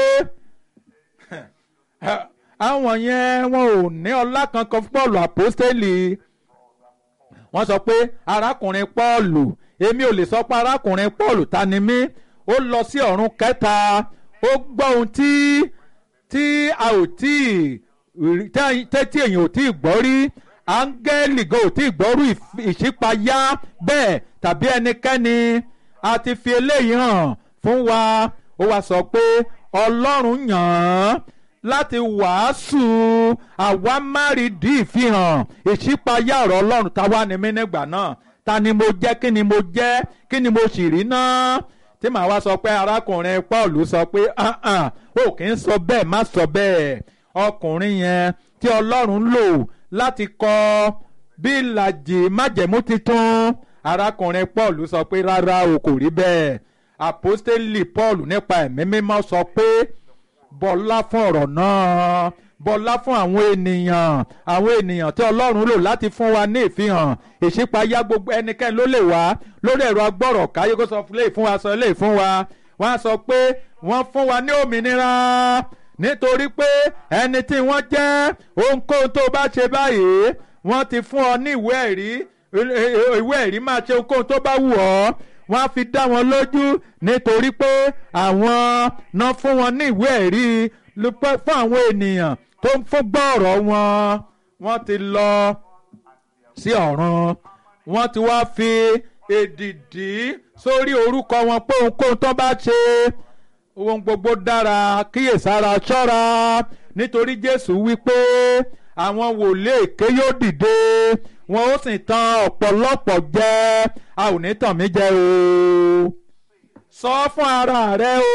àwọn yẹn wọn ò ní ọlá kankan fún pọ́ọ̀lù àpọ́stélì wọ́n sọ pé arákùnrin pọ́ọ̀lù èmi ò lè sọ pé arákùnrin pọ́ọ̀lù ta ni mí ó lọ sí ọ̀run kẹta ó gbọ́ ohun tí tí a ò tí tẹ́tí èèyàn ò tí ì gbọ́ rí áńgẹ́lì gan ò tí ì gbọ́rú ìṣípayá bẹ́ẹ̀ tàbí ẹnikẹ́ni a ti fi eléyìí hàn fún wa ó wá sọ pé ọlọ́run yàn án láti wàásù àwámárìdí ìfihàn ìṣípayá ọ̀rọ̀ ọlọ́run táwa ni mí nígbà náà ta ni mo jẹ́ kí ni mo jẹ́ kí ni mo sì rí náà tí màá wá sọ pé arákùnrin Paul sọ pé ó kì í sọ bẹ́ẹ̀ má sọ bẹ́ẹ̀ ọkùnrin yẹn tí ọlọ́run lò láti kọ bí ìlàjì májẹ̀mú titun arákùnrin Paul sọ pé rárá o kò rí bẹ́ẹ̀ àpọ́stélì Paul nípa ẹ̀mí mímọ́ sọ pé bọlá fún ọ̀rọ̀ náà bọlá fún àwọn ènìyàn àwọn ènìyàn tí ọlọ́run lò láti fún wa ní ìfihàn ìṣípayá gbogbo ẹnikẹ́ni ló lè wá lórí ẹ̀rọ agbọ́rọ̀ káyé kó sọ lè fún wa sọ lè fún wa wọ́n á sọ pé wọ́n fún wa ní òmìnira nítorí pé ẹni tí wọ́n jẹ́ ohunkóhun tó bá ṣe báyìí wọ́n ti fún ọ ní ìwé ẹ̀rí ìwé ẹ̀rí máa ṣe ohunkóhun tó bá wù ọ́ wọ́n á fi dá wọn lójú nítorí pé àwọn náà fún wọn ní ìwé ẹ̀rí fún àwọn ènìyàn tó ń fún gbọ́ ọ̀rọ̀ wọn wọ́n ti lọ sí ọ̀run wọ́n ti wá fi èdìdì sórí orúkọ wọn pé ohunkóhun tó bá ṣe ohun gbogbo dára kíyèsára ṣọ́ra nítorí Jésù wí pé àwọn wòlíì èké yóò dìde wọn ó sì tan ọ̀pọ̀lọpọ̀ jẹ a ò ní tàn mí jẹ o sọ fún ara rẹ o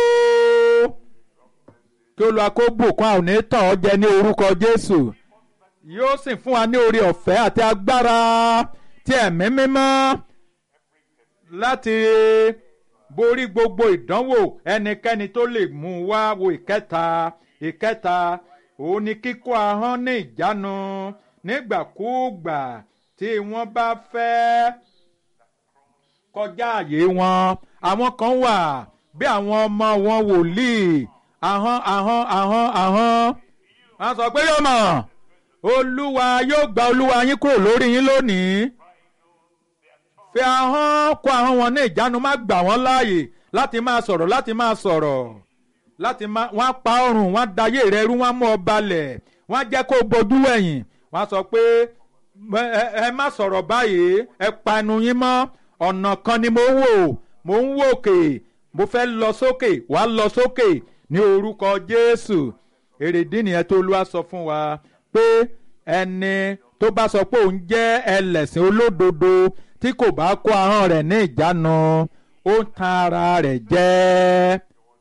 kí Olúwa kó bùkún a ò ní tàn ọ́ jẹ ní orúkọ Jésù yóò sì fún wa ní oore ọ̀fẹ́ àti agbára tí ẹ̀mí mímọ́ láti borí gbogbo ìdánwò ẹnikẹ́ni tó lè mú wá wo ìkẹta ìkẹta òun ni kíkó ahọ́n ní ìjánu nígbàkúùgbà tí wọ́n bá fẹ́ kọjá àyè wọn àwọn kan wà bí àwọn ọmọ wọn wòlíì ahọ́n ahọ́n ahọ́n ahọ́n wọ́n sọ pé yóò mọ̀ olúwa yóò gba olúwa yín kúrò lórí yín lónìí fi ahọ́n kó ahọ́n wọn ní ìjánu má gbà wọ́n láàyè láti máa sọ̀rọ̀ láti máa sọ̀rọ̀ láti máa wọ́n á pa ọrùn wọ́n á dayé rẹ rú wọ́n á mú ọ balẹ̀ wọ́n á jẹ́ kó bojú wẹ̀yìn wọ́n á sọ pé ẹ má sọ̀rọ̀ báyìí ẹ pa ẹnu yín mọ́ ọ̀nà kan ni mo ń wò mo ń wò òkè mo fẹ́ lọ sókè wàá lọ sókè ní orúkọ Jésù èrèdí nìyẹn tó Olúwa sọ fún wa pé ẹni tó bá sọ pé òun jẹ́ ẹlẹ́sìn olódodo tí kò bá kó ahọ́n rẹ̀ ní ìjánu ó ń tan ara rẹ̀ jẹ́ ó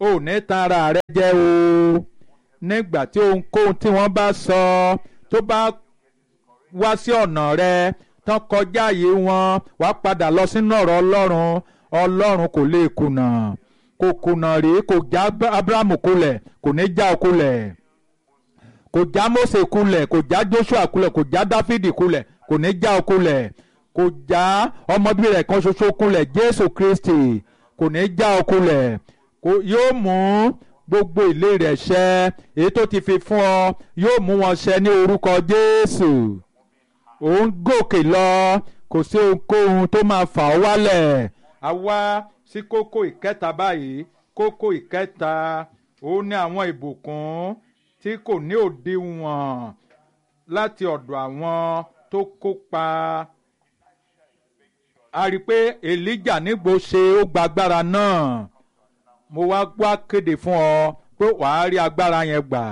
ò ní tan ara rẹ jẹ o nígbà tí ohunkóhun tí wọ́n bá sọ tó bá wá sí ọ̀nà rẹ tán kọjá àyè wọn wá padà lọ sínú ọ̀rọ̀ ọlọ́run ọlọ́run kò lè kùnà kò kùnà rèé kò já abrahamu kulẹ̀ kò ní já ọ kulẹ̀ kò já mose kulẹ̀ kò já joshua kulẹ̀ kò já dáfídì kulẹ̀ kò ní já ọ kulẹ̀ kò já ọmọbí rẹ̀ kan ṣoṣo kulẹ̀ jésù kristi kò ní já ọ kulẹ̀ yóò mú gbogbo ilé rẹ̀ ṣẹ èyí tó ti fi fún ọ yóò mú wọn ṣẹ ní orúkọ jésù òun gòkè lọ kò sí ohunkóhun tó máa fà ọ́ wálẹ̀ a wá sí kókó ìkẹta báyìí kókó ìkẹta òun ní àwọn ìbùkún tí kò ní òdiwọ̀n láti ọ̀dọ̀ àwọn tó kópa a rí i pé elijah nígbò ṣe ó gba agbára náà mo wá wá kéde fún ọ pé wàá rí agbára yẹn gbà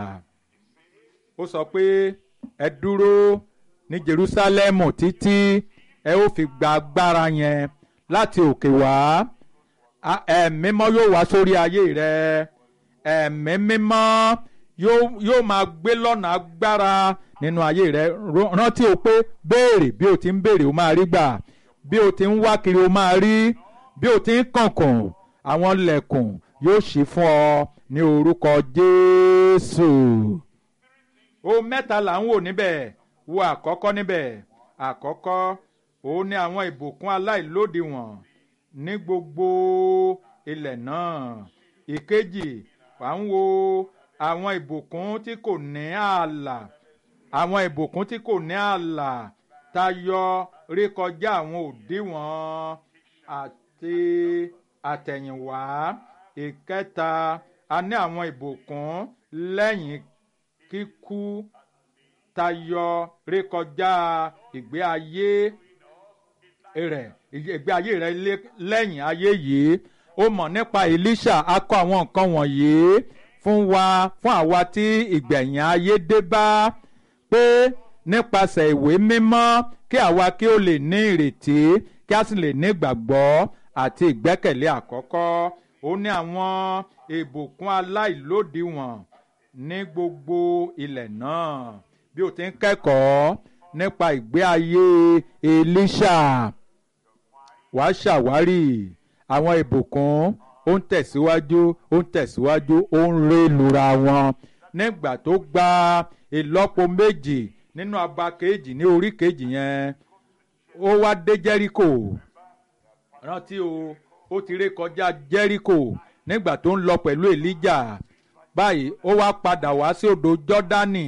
ó sọ pé ẹ dúró ní jerusalemu títí ẹ ó fi gba agbára yẹn láti òkè wá ẹ̀mí mímọ́ yóò wá sórí ayé rẹ ẹ̀mí mímọ́ yóò máa gbé lọ́nà agbára nínú ayé rẹ rántí o pé béèrè bí o ti ń béèrè o máa rí gbà bí o ti ń wá kiri o máa rí bí o ti ń kànkùn àwọn lẹ̀kùn yóò ṣí fún ọ ní orúkọ Jésù. ohun mẹ́ta là ń wò níbẹ̀ wo àkọ́kọ́ níbẹ̀ àkọ́kọ́ òun ni àwọn ìbùkún aláìlódiwọ̀n ní gbogbo ilẹ̀ náà ìkejì wà ń wo àwọn ìbùkún tí kò ní ààlà àwọn ìbùkún tí kò ní ààlà tayọ rékọjá àwọn òdiwọ̀n àti àtẹ̀yìnwá ìkẹta a ní àwọn ìbùkún lẹ́yìn kíkú tayọ rékọjá ìgbé ayé rẹ̀ ìgbé ayé rẹ̀ lẹ́yìn ayé yìí ó mọ̀ nípa Èlíṣà a kọ àwọn nǹkan wọ̀nyí fún wa fún àwa tí ìgbẹ̀yìn ayé dé bá pé nípasẹ̀ ìwé mímọ́ kí àwa kí ó lè ní ìrètí kí a sì lè ní ìgbàgbọ́ àti ìgbẹ́kẹ̀lé àkọ́kọ́ ó ní àwọn ìbùkún aláìlódiwọ̀n ní gbogbo ilẹ̀ náà bí o ti ń kẹ́kọ̀ọ́ nípa ìgbé ayé Èlíṣà wàá ṣàwárí àwọn ìbùkún ó ń tẹ̀síwájú ó ń tẹ̀síwájú ó ń ré lura wọn nígbà tó gba ìlọ́po méjì nínú abà kejì ní orí kejì yẹn ó wá dé Jẹ́ríkò rántí o ó ti ré kọjá Jẹ́ríkò nígbà tó ń lọ pẹ̀lú Èlíjà báyìí ó wá padà wá sí odò Jọ́dánì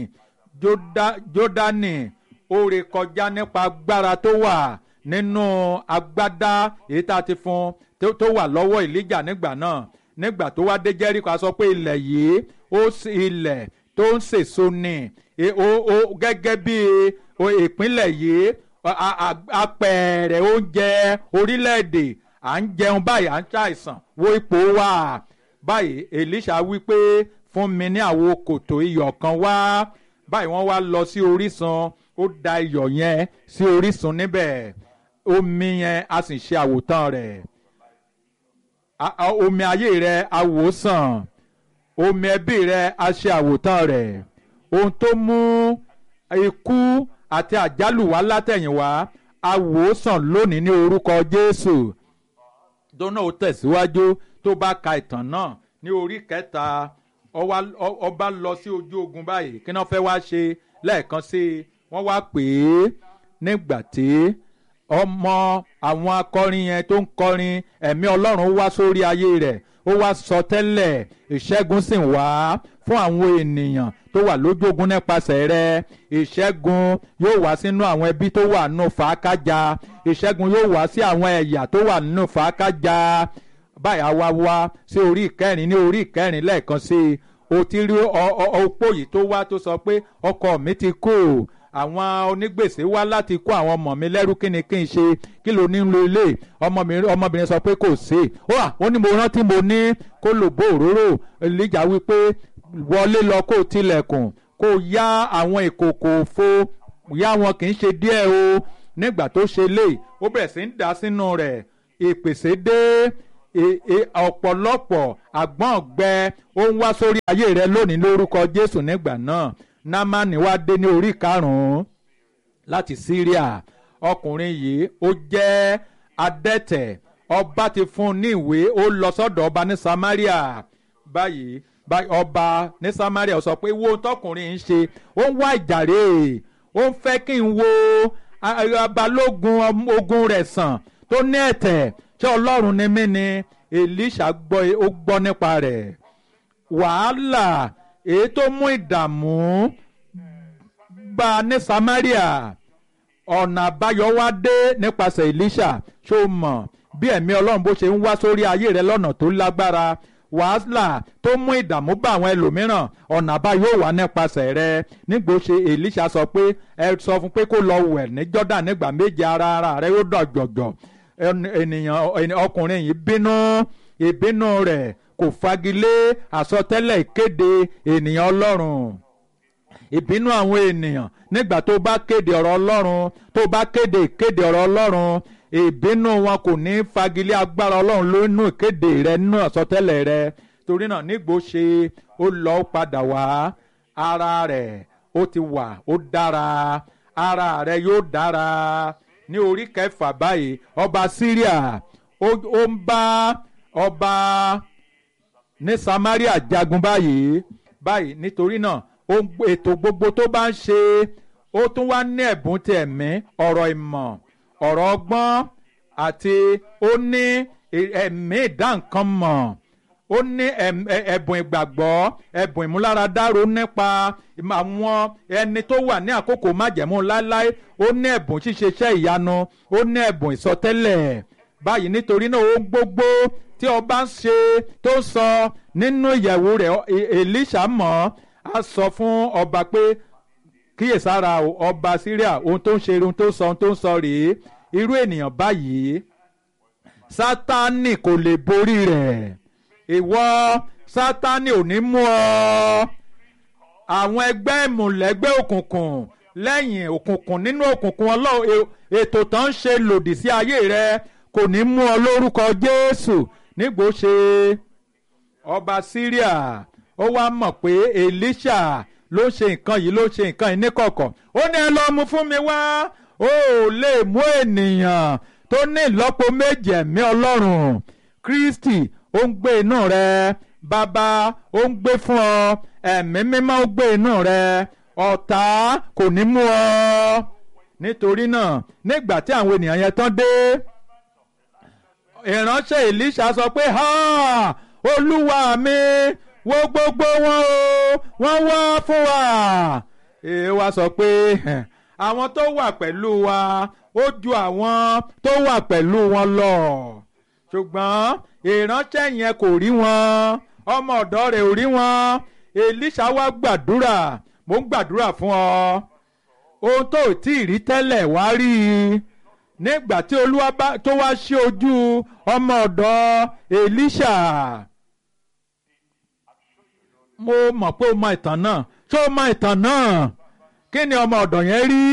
Jọ́dánì ó ré kọjá nípa agbára tó wà nínú agbádá èyí tá a ti fún tó wà lọ́wọ́ Èlíjà nígbà náà nígbà tó wá dé Jẹ́ríkò a sọ pé ilẹ̀ yìí ó ilẹ̀ tó ń sèso ni gẹ́gẹ́ bí ìpínlẹ̀ yìí apẹ̀rẹ̀ oúnjẹ orílẹ̀-èdè à ń jẹun báyìí à ń ṣàìsàn wo ipò wa báyìí Èlíṣà wí pé fún mi ní àwo kòtò iyọ̀ kan wá báyìí wọ́n wá lọ sí orísun ó da iyọ̀ yẹn sí orísun níbẹ̀ omi yẹn a sì ṣe àwòtán rẹ̀ omi ayé rẹ̀ àwòsàn omi ẹbí rẹ̀ a ṣe àwòtán rẹ̀ ohun tó mú ikú àti àjálù wá látẹ̀yìnwá àwòsàn lónìí ní orúkọ Jésù dọ́nà ó tẹ̀síwájú tó bá ka ìtàn náà ní orí kẹta ọba lọ sí ojú ogun báyìí kí wọ́n fẹ́ wá ṣe lẹ́ẹ̀kan sí i wọ́n wá pè é nígbà tí ọmọ àwọn akọrin yẹn tó ń kọrin ẹ̀mí Ọlọ́run wá sórí ayé rẹ̀ ó wá sọ tẹ́lẹ̀ ìṣẹ́gun sì wá fún àwọn ènìyàn tó wà lójú ogun nípasẹ̀ rẹ̀ ìṣẹ́gun yóò wá sínú àwọn ẹbí tó wà nínú fàákájà ìṣẹ́gun yóò wá sí àwọn ẹ̀yà tó wà nínú fàákájà báyà wá wá sí orí ìkẹrin ní orí ìkẹrin lẹ́ẹ̀kan sí i o ti rí opó yìí tó wá tó sọ pé ọkọ mi ti kú àwọn onígbèsè wá láti kó àwọn ọmọ mi lẹ́rú kí ni kí n ṣe kí ló ní lo ilé ọmọbìnrin sọ pé kò sí ó wà ó ní mo rántí mo ní kó lò bó òróró Èlíjà wí pé wọlé lọ kó tilẹ̀kùn kó yá àwọn ìkòkò òfo yá wọn kì í ṣe díẹ̀ o nígbà tó ṣe lé ó bẹ̀rẹ̀ sí ń dà sínú rẹ̀ ìpèsè dé ọ̀pọ̀lọpọ̀ àgbọ̀n gbẹ ó ń wá sórí ayé rẹ lónìí lórúkọ jésù nígbà náà námánì wá dé ní orí karùn-ún láti syria ọkùnrin yìí ó jẹ́ adẹ́tẹ̀ ọba ti fún un ní ìwé ó lọ sọ́dọ̀ ọba ní samaria báyìí ọba ní samaria sọ pé wo tọkùnrin ń ṣe ó ń wá ìjàre ó ń fẹ́ kí n wo balógun ogun rẹ̀ sàn tó ní ẹ̀tẹ̀ ṣé ọlọ́run ni mí ni elisha gbọ́ ó gbọ́ nípa rẹ̀ wàhálà èyí tó mú ìdààmú bá a ní samaria ọ̀nà àbáyọ wá dé nípasẹ̀ elisha ṣó mọ̀ bí ẹ̀mí ọlọ́run bó ṣe ń wá sórí ayé rẹ lọ́nà tó lágbára wàhálà tó mú ìdààmú bá àwọn ẹlòmíràn ọ̀nà àbáyọ wà nípasẹ̀ rẹ nígbò ṣe elisha sọ pé ẹ sọ fún pé kó lọ wẹ̀ ní jordan nígbà méje ara ara rẹ yóò dọ̀jọ̀jọ̀ ènìyàn ọkùnrin yìí bínú ìbínú rẹ̀ kò fagilé àsọtẹ́lẹ̀ ìkéde ènìyàn ọlọ́run ìbínú àwọn ènìyàn nígbà tó bá kéde ọ̀rọ̀ ọlọ́run tó bá kéde ìkéde ọ̀rọ̀ ọlọ́run ìbínú wọn kò ní fagilé agbára ọlọ́run lónú ìkéde rẹ nínú àsọtẹ́lẹ̀ rẹ torí náà nígbò ṣe ó lọ padà wá ara rẹ̀ ó ti wà ó dára ara rẹ̀ yóò dára ní orí kẹfà báyìí ọba syria ó ń bá ọba ní samaria jagun báyìí báyìí nítorí náà ètò gbogbo tó bá ń ṣe ó tún wá ní ẹ̀bùn ti ẹ̀mí ọ̀rọ̀ ìmọ̀ ọ̀rọ̀ ọgbọ́n àti ó ní ẹ̀mí ìdánkan mọ̀ ó ní ẹ̀bùn ìgbàgbọ́ ẹ̀bùn ìmúláradáró nípa àwọn ẹni tó wà ní àkókò májẹ̀mú láéláé ó ní ẹ̀bùn ṣíṣe iṣẹ́ ìyanu ó ní ẹ̀bùn ìsọtẹ́lẹ̀ báyìí nítorí náà ó gbogbo tí ọba ń ṣe tó sọ nínú ìyẹ̀wò rẹ̀ Èlíṣà mọ̀ á sọ fún ọba pé kíyèsára ọba Síríà ohun tó ń ṣe ohun tó sọ ohun tó ń sọ rèé irú ènìyàn báyìí Sátánì kò lè borí rẹ̀ ìwọ sátani ò ní mú ọ àwọn ẹgbẹ́ ìmùlẹ́gbẹ́ òkùnkùn lẹ́yìn òkùnkùn nínú òkùnkùn ọlọ́run ètò tó ń ṣe lòdì sí ayé rẹ kò ní mú ọ lórúkọ jésù nígbò ṣe ọba syria ó wá mọ̀ pé elisha ló ṣe nǹkan yìí ló ṣe nǹkan yìí níkọ̀kọ̀ ó ní ẹ lọ mú fún mi wá ó lè mú ènìyàn tó ní ìlọ́po méjì ẹ̀mí ọlọ́run kristi ó ń gbé inú rẹ bàbá ó ń gbé fún ọ ẹ̀mí mímọ́ ó gbé inú rẹ ọ̀tá kò ní mú ọ nítorí náà nígbà tí àwọn ènìyàn yẹn tán dé ìránṣẹ́ Èlíṣà sọ pé ha olúwa mi wo gbogbo wọn o wọ́n wá fún wa èè wa sọ pé àwọn tó wà pẹ̀lú wa ó ju àwọn tó wà pẹ̀lú wọn lọ ṣùgbọ́n ìránṣẹ́ yẹn kò rí wọn ọmọ ọ̀dọ́ rẹ̀ ò rí wọn Èlíṣà wá gbàdúrà mò ń gbàdúrà fún ọ ohun tó tí ì rí tẹ́lẹ̀ wá rí i nígbà tí olúwa tó wá ṣí ojú ọmọ ọ̀dọ́ Èlíṣà mo mọ̀ pé o mọ ìtàn náà ṣé o mọ ìtàn náà kí ni ọmọ ọ̀dọ̀ yẹn rí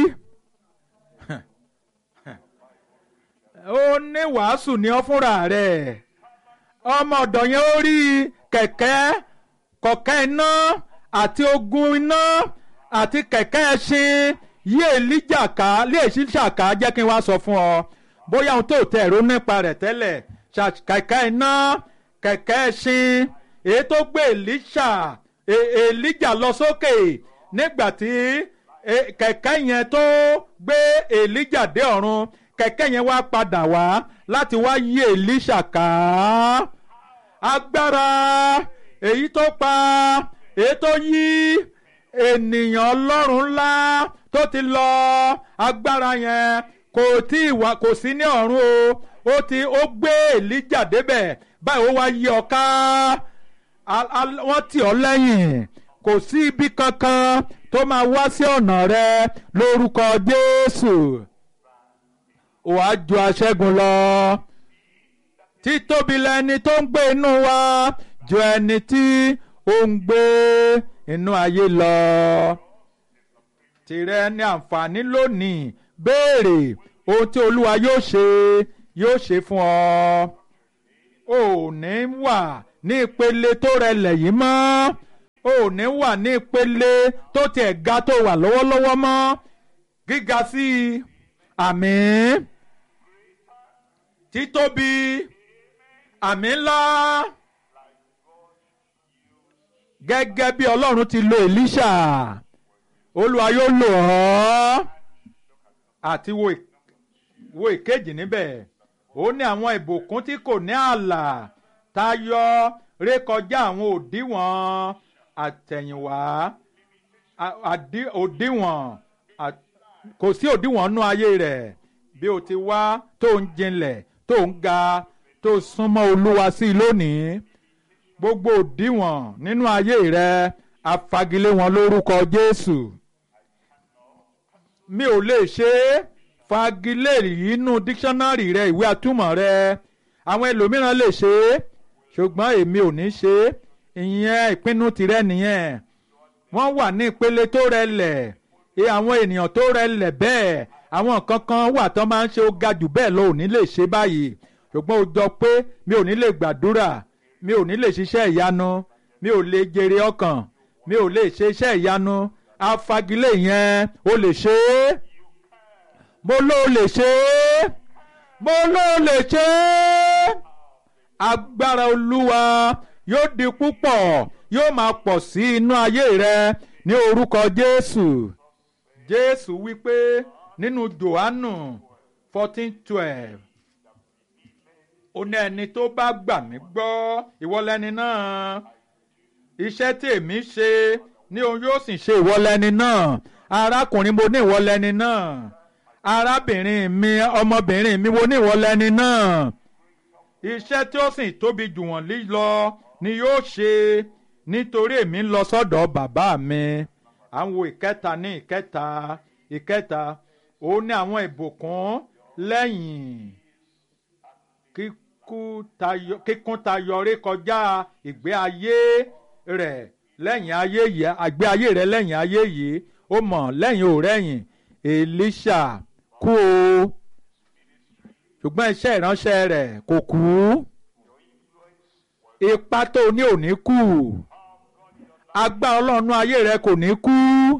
ó ní wàásù ní ọ fúnra rẹ̀ ọmọ ọ̀dọ̀ yẹn ó rí kẹ̀kẹ́ kọ̀kẹ́ iná àti ogun iná àti kẹ̀kẹ́ ẹṣin yí èlíjà ká lé èsìṣà ká jẹ́ kí n wá sọ fún ọ bóyá ohun tó tẹ̀ ẹ̀rọ nípa rẹ̀ tẹ́lẹ̀ kẹ̀kẹ́ iná kẹ̀kẹ́ ẹṣin èyí tó gbé èlíṣà èlíjà lọ sókè nígbà tí kẹ̀kẹ́ yẹn tó gbé èlíjà dé ọ̀run kẹ̀kẹ́ yẹn wá padà wá láti wá yí èlíṣà ká agbára èyí tó pa èyí tó yí ènìyàn ọlọ́run ńlá tó ti lọ agbára yẹn kò tí ì wá kò sí ní ọ̀run o ó ti ó gbé èlíjà débẹ̀ báyìí ó wá yí ọ ká wọ́n tì ọ́ lẹ́yìn kò sí ibi kankan tó máa wá sí ọ̀nà rẹ lórúkọ Jésù wàá ju aṣẹ́gun lọ títóbi lẹni tó ń gbé inú wa ju ẹni tí ó ń gbé inú ayé lọ tìrẹ ní àǹfààní lónìí béèrè ohun tí olúwa yóò ṣe yóò ṣe fún ọ ò ní wà ní ìpele tó rẹlẹ̀ yìí mọ́ o ò ní wà ní ìpele tó tiẹ̀ ga tó wà lọ́wọ́lọ́wọ́ mọ́ gíga sí i àmín títóbi àmín ńlá gẹ́gẹ́ bí ọlọ́run ti lo Èlíṣà olúwa yóò lò ọ́ àti wo ì- wo ìkejì níbẹ̀ ó ní àwọn ìbùkún tí kò ní ààlà tayọ rékọjá àwọn òdiwọ̀n àtẹ̀yìnwá a- àdí- òdiwọ̀n à- kò sí òdiwọ̀n nú ayé rẹ̀ bí o ti wá tó ń jinlẹ̀ tó ń ga tó súnmọ́ olúwa sí i lónìí gbogbo òdiwọ̀n nínú ayé rẹ̀ afagilé wọn lórúkọ Jésù mi ò lè ṣe é fagilé inú díksánárì rẹ ìwé atúmọ̀ rẹ àwọn ẹlòmíràn lè ṣe é ṣùgbọ́n èmi ò ní ṣe é ìyẹn ìpinnu tirẹ̀ nìyẹn wọ́n wà ní ìpele tó rẹlẹ̀ ẹ àwọn ènìyàn tó rẹlẹ̀ bẹ́ẹ̀ àwọn nǹkan kan wà tó máa ń ṣe ó ga jù bẹ́ẹ̀ lọ ò ní lè ṣe báyìí ṣùgbọ́n ó jọ pé mi ò ní lè gbàdúrà mi ò ní lè ṣiṣẹ́ ìyanu mi ò lè jèrè ọkàn mi ò lè ṣe iṣẹ́ ìyanu afagilé yẹn ó lè ṣe é mo ló lè ṣe é mo ló lè ṣe é agbára olúwa yóò di púpọ̀ yóò máa pọ̀ sí inú ayé rẹ ní orúkọ jésù jésù wípé nínú johannu fourteen twelve ó ní ẹni tó bá gbà mí gbọ́ ìwọlẹ́ni náà iṣẹ́ tí èmi ṣe ní òun yóò sì ṣe ìwọlẹ́ni náà arákùnrin mo ní ìwọlẹ́ni náà arábìnrin mi ọmọbìnrin mi mo ní ìwọlẹ́ni náà iṣẹ́ tí ó sì tóbi jù wọ́n lílọ ni yóò ṣe nítorí èmi ń lọ sọ́dọ̀ bàbá mi àwọn ìkẹta ní ìkẹta ìkẹta ó ní àwọn ìbùkún lẹ́yìn kíkú tayọ kíkún tayọ rékọjá ìgbé ayé rẹ̀ lẹ́yìn ayé yìí àgbé ayé rẹ̀ lẹ́yìn ayé yìí ó mọ̀ lẹ́yìn ò rẹ́yìn Èlíṣà kú o ṣùgbọ́n iṣẹ́ ìránṣẹ́ rẹ̀ kò kú ipa tó ní ò ní kú agbára ọlọ́run ayé rẹ̀ kò ní kú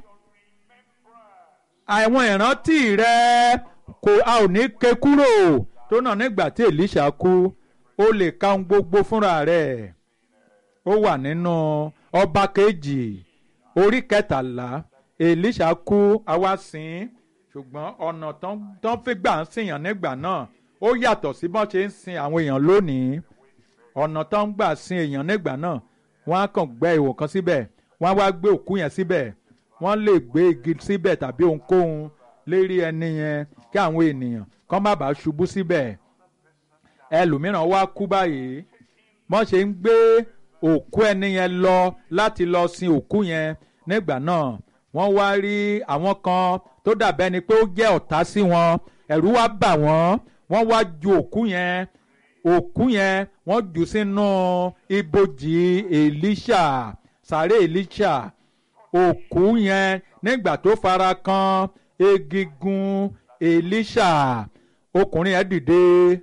àwọn ìrántí rẹ̀ kò a ò ní ké kúrò tó náà nígbà tí Èlíṣà kú ó lè ka ohun gbogbo fúnra rẹ̀ ó wà nínú ọba kejì orí kẹtàlá Èlíṣà kú àwa sìn ṣùgbọ́n ọ̀nà tán fi gbà ń sìyàn nígbà náà ó yàtọ̀ sí bọ́n ṣe ń sin àwọn èèyàn lónìí ọ̀nà tán ń gbà sin èèyàn nígbà náà wọ́n á kàn gbẹ́ ìwò kan síbẹ̀ wọ́n á wá gbé òkú yẹn síbẹ̀ wọ́n lè gbé igi síbẹ̀ tàbí ohunkóhun lérí ẹni yẹn kí àwọn ènìyàn kán má bàa ṣubú síbẹ̀ ẹlòmíràn wá kú báyìí wọ́n ṣe ń gbé òkú ẹni yẹn lọ láti lọ sin òkú yẹn nígbà náà wọ́n wá rí àwọn kan tó dàbẹ́ ni pé ó jẹ́ ọ̀tá sí wọn ẹ̀rù wá bà wọ́n wọ́n wá ju òkú yẹn òkú yẹn wọ́n jù sínú ibojì Èlíṣà sàré Èlíṣà òkú yẹn nígbà tó fara kan egigun Èlíṣà ọkùnrin yẹn dìde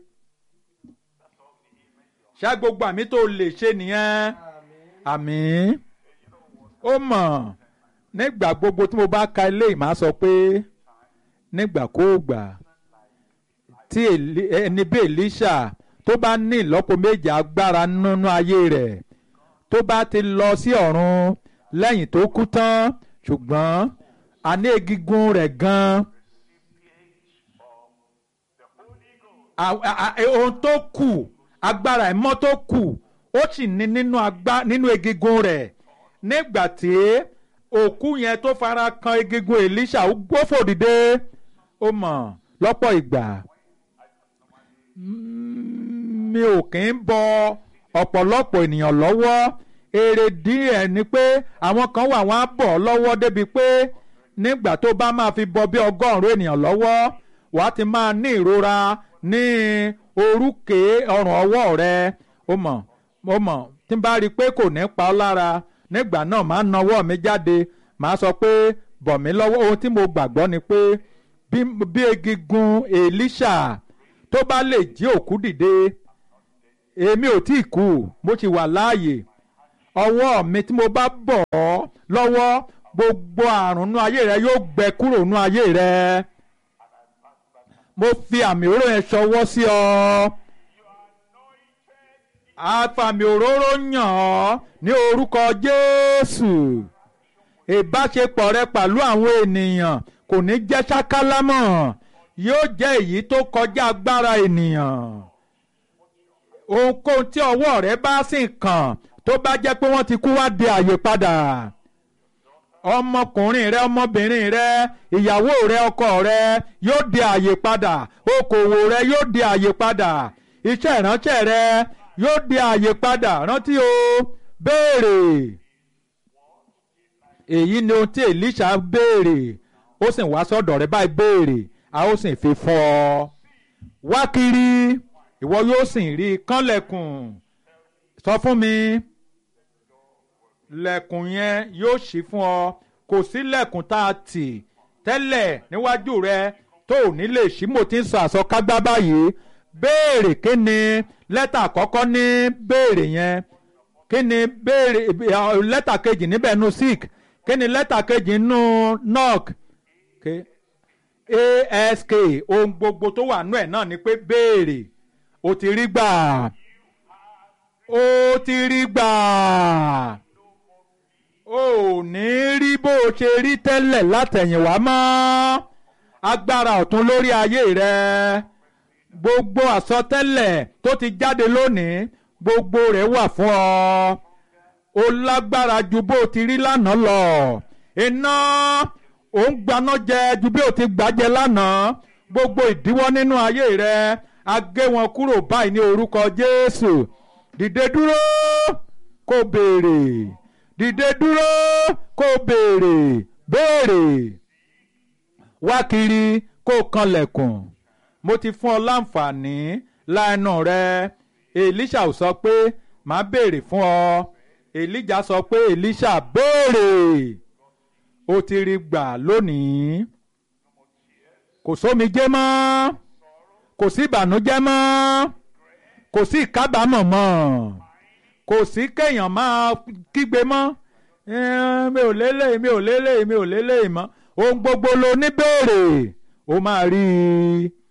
ṣá gbogbo àmì tó lè ṣe nìyẹn àmì ó mọ̀ nígbà gbogbo tí mo bá ka ilé ìmọ̀ á sọ pé nígbàkúùgbà tí ẹni bí Èlíṣà tó bá ní ìlọ́po méje agbára nínú ayé rẹ̀ tó bá ti lọ sí ọ̀run lẹ́yìn tó kú tán ṣùgbọ́n àní egungun rẹ̀ gan-an ohun tó kù agbára ẹ̀mọ́ tó kù ó sì ní nínú agbá nínú egungun rẹ̀ nígbà tí òkú yẹn tó fara kan egungun Èlíṣà ó gbófò dìde ó mọ̀ lọ́pọ̀ ìgbà mi ò kì í bọ ọ̀pọ̀lọpọ̀ ènìyàn lọ́wọ́ èrè díẹ̀ ni pé àwọn kan wà wọ́n á bọ̀ lọ́wọ́ débi pé nígbà tó bá máa fi bọ bí ọgọ́rùn-ún ènìyàn lọ́wọ́ wàá ti máa ní ìrora ní orúkè ọrùn ọwọ́ rẹ ó mọ̀ ó mọ̀ tí n bá rí i pé kò ní pa ọ́ lára nígbà náà máa ń nawọ́ mi jáde màá sọ pé bọ̀ mí lọ́wọ́ ohun tí mo gbàgbọ́ ni pé bí egungun Èlíṣà tó bá lè jí òkú dìde èmi ò tí ì kú mo ti wà láàyè ọwọ́ mi tí mo bá bọ̀ ọ́ lọ́wọ́ gbogbo àrùn nú ayé rẹ yóò gbẹ kúrò nú ayé rẹ mo fi àmì òróró yẹn ṣọwọ́ sí ọ àfàmì òróró yàn ọ́ ní orúkọ Jésù ìbáṣepọ̀ rẹ pẹ̀lú àwọn ènìyàn kò ní jẹ́ ṣákálámọ̀ yóò jẹ́ èyí tó kọjá agbára ènìyàn ohunkóhun tí ọwọ́ rẹ bá sì kàn tó bá jẹ́ pé wọ́n ti kú wá di àyè padà ọmọkùnrin rẹ ọmọbìnrin rẹ ìyàwó rẹ ọkọ rẹ yóò di àyè padà okòwò rẹ yóò di àyè padà iṣẹ́ ìránṣẹ́ rẹ yóò di àyè padà rántí o béèrè èyí ni ohun tí Èlíṣà béèrè ó sì wá sọ́dọ̀ rẹ báyìí béèrè a ó sì fi fún ọ wá kiri ìwọ yóò sì rí kánlẹ̀kùn sọ fún mi lẹ̀kùn yẹn yóò ṣí fún ọ kò sí lẹ̀kùn tá a tì tẹ́lẹ̀ níwájú rẹ tó ò ní lè ṣí mo ti ń sọ àsọkágbá báyìí béèrè kí ni lẹ́tà àkọ́kọ́ ní béèrè yẹn kí ni béèrè lẹ́tà kejì níbẹ̀ nu sick kí ni lẹ́tà kejì nù knock ask ohun gbogbo tó wà nú ẹ̀ náà ni pé béèrè o ti rí gbà o ti rí gbà o ò ní rí bó o ṣe rí tẹ́lẹ̀ látẹ̀yìnwá mọ́ agbára ọ̀tún lórí ayé rẹ gbogbo àsọtẹ́lẹ̀ tó ti jáde lónìí gbogbo rẹ̀ wà fún ọ o lágbára ju bó o ti rí lánàá lọ iná ò ń gbaná jẹ ju bí o ti gbàjẹ lánàá gbogbo ìdíwọ́ nínú ayé rẹ a gé wọn kúrò báyìí ní orúkọ Jésù dìde dúró kó béèrè dìde dúró kó béèrè béèrè wá kiri kó kanlẹ̀kùn mo ti fún ọ láǹfààní láàánú rẹ Èlíṣà ò sọ pé màá béèrè fún ọ Èlíjà sọ pé Èlíṣà béèrè ó ti rí gbà lónìí kò sómijé mọ́ kò sí ìbànújẹ́ mọ́ kò sí ìkábàámọ̀ mọ́ kò sí kéèyàn máa kígbe mọ́ mi ò lélẹ̀ mi ò lélẹ̀ mi ò lélẹ̀ mọ́ ohun gbogbo lo ní béèrè ó máa rí i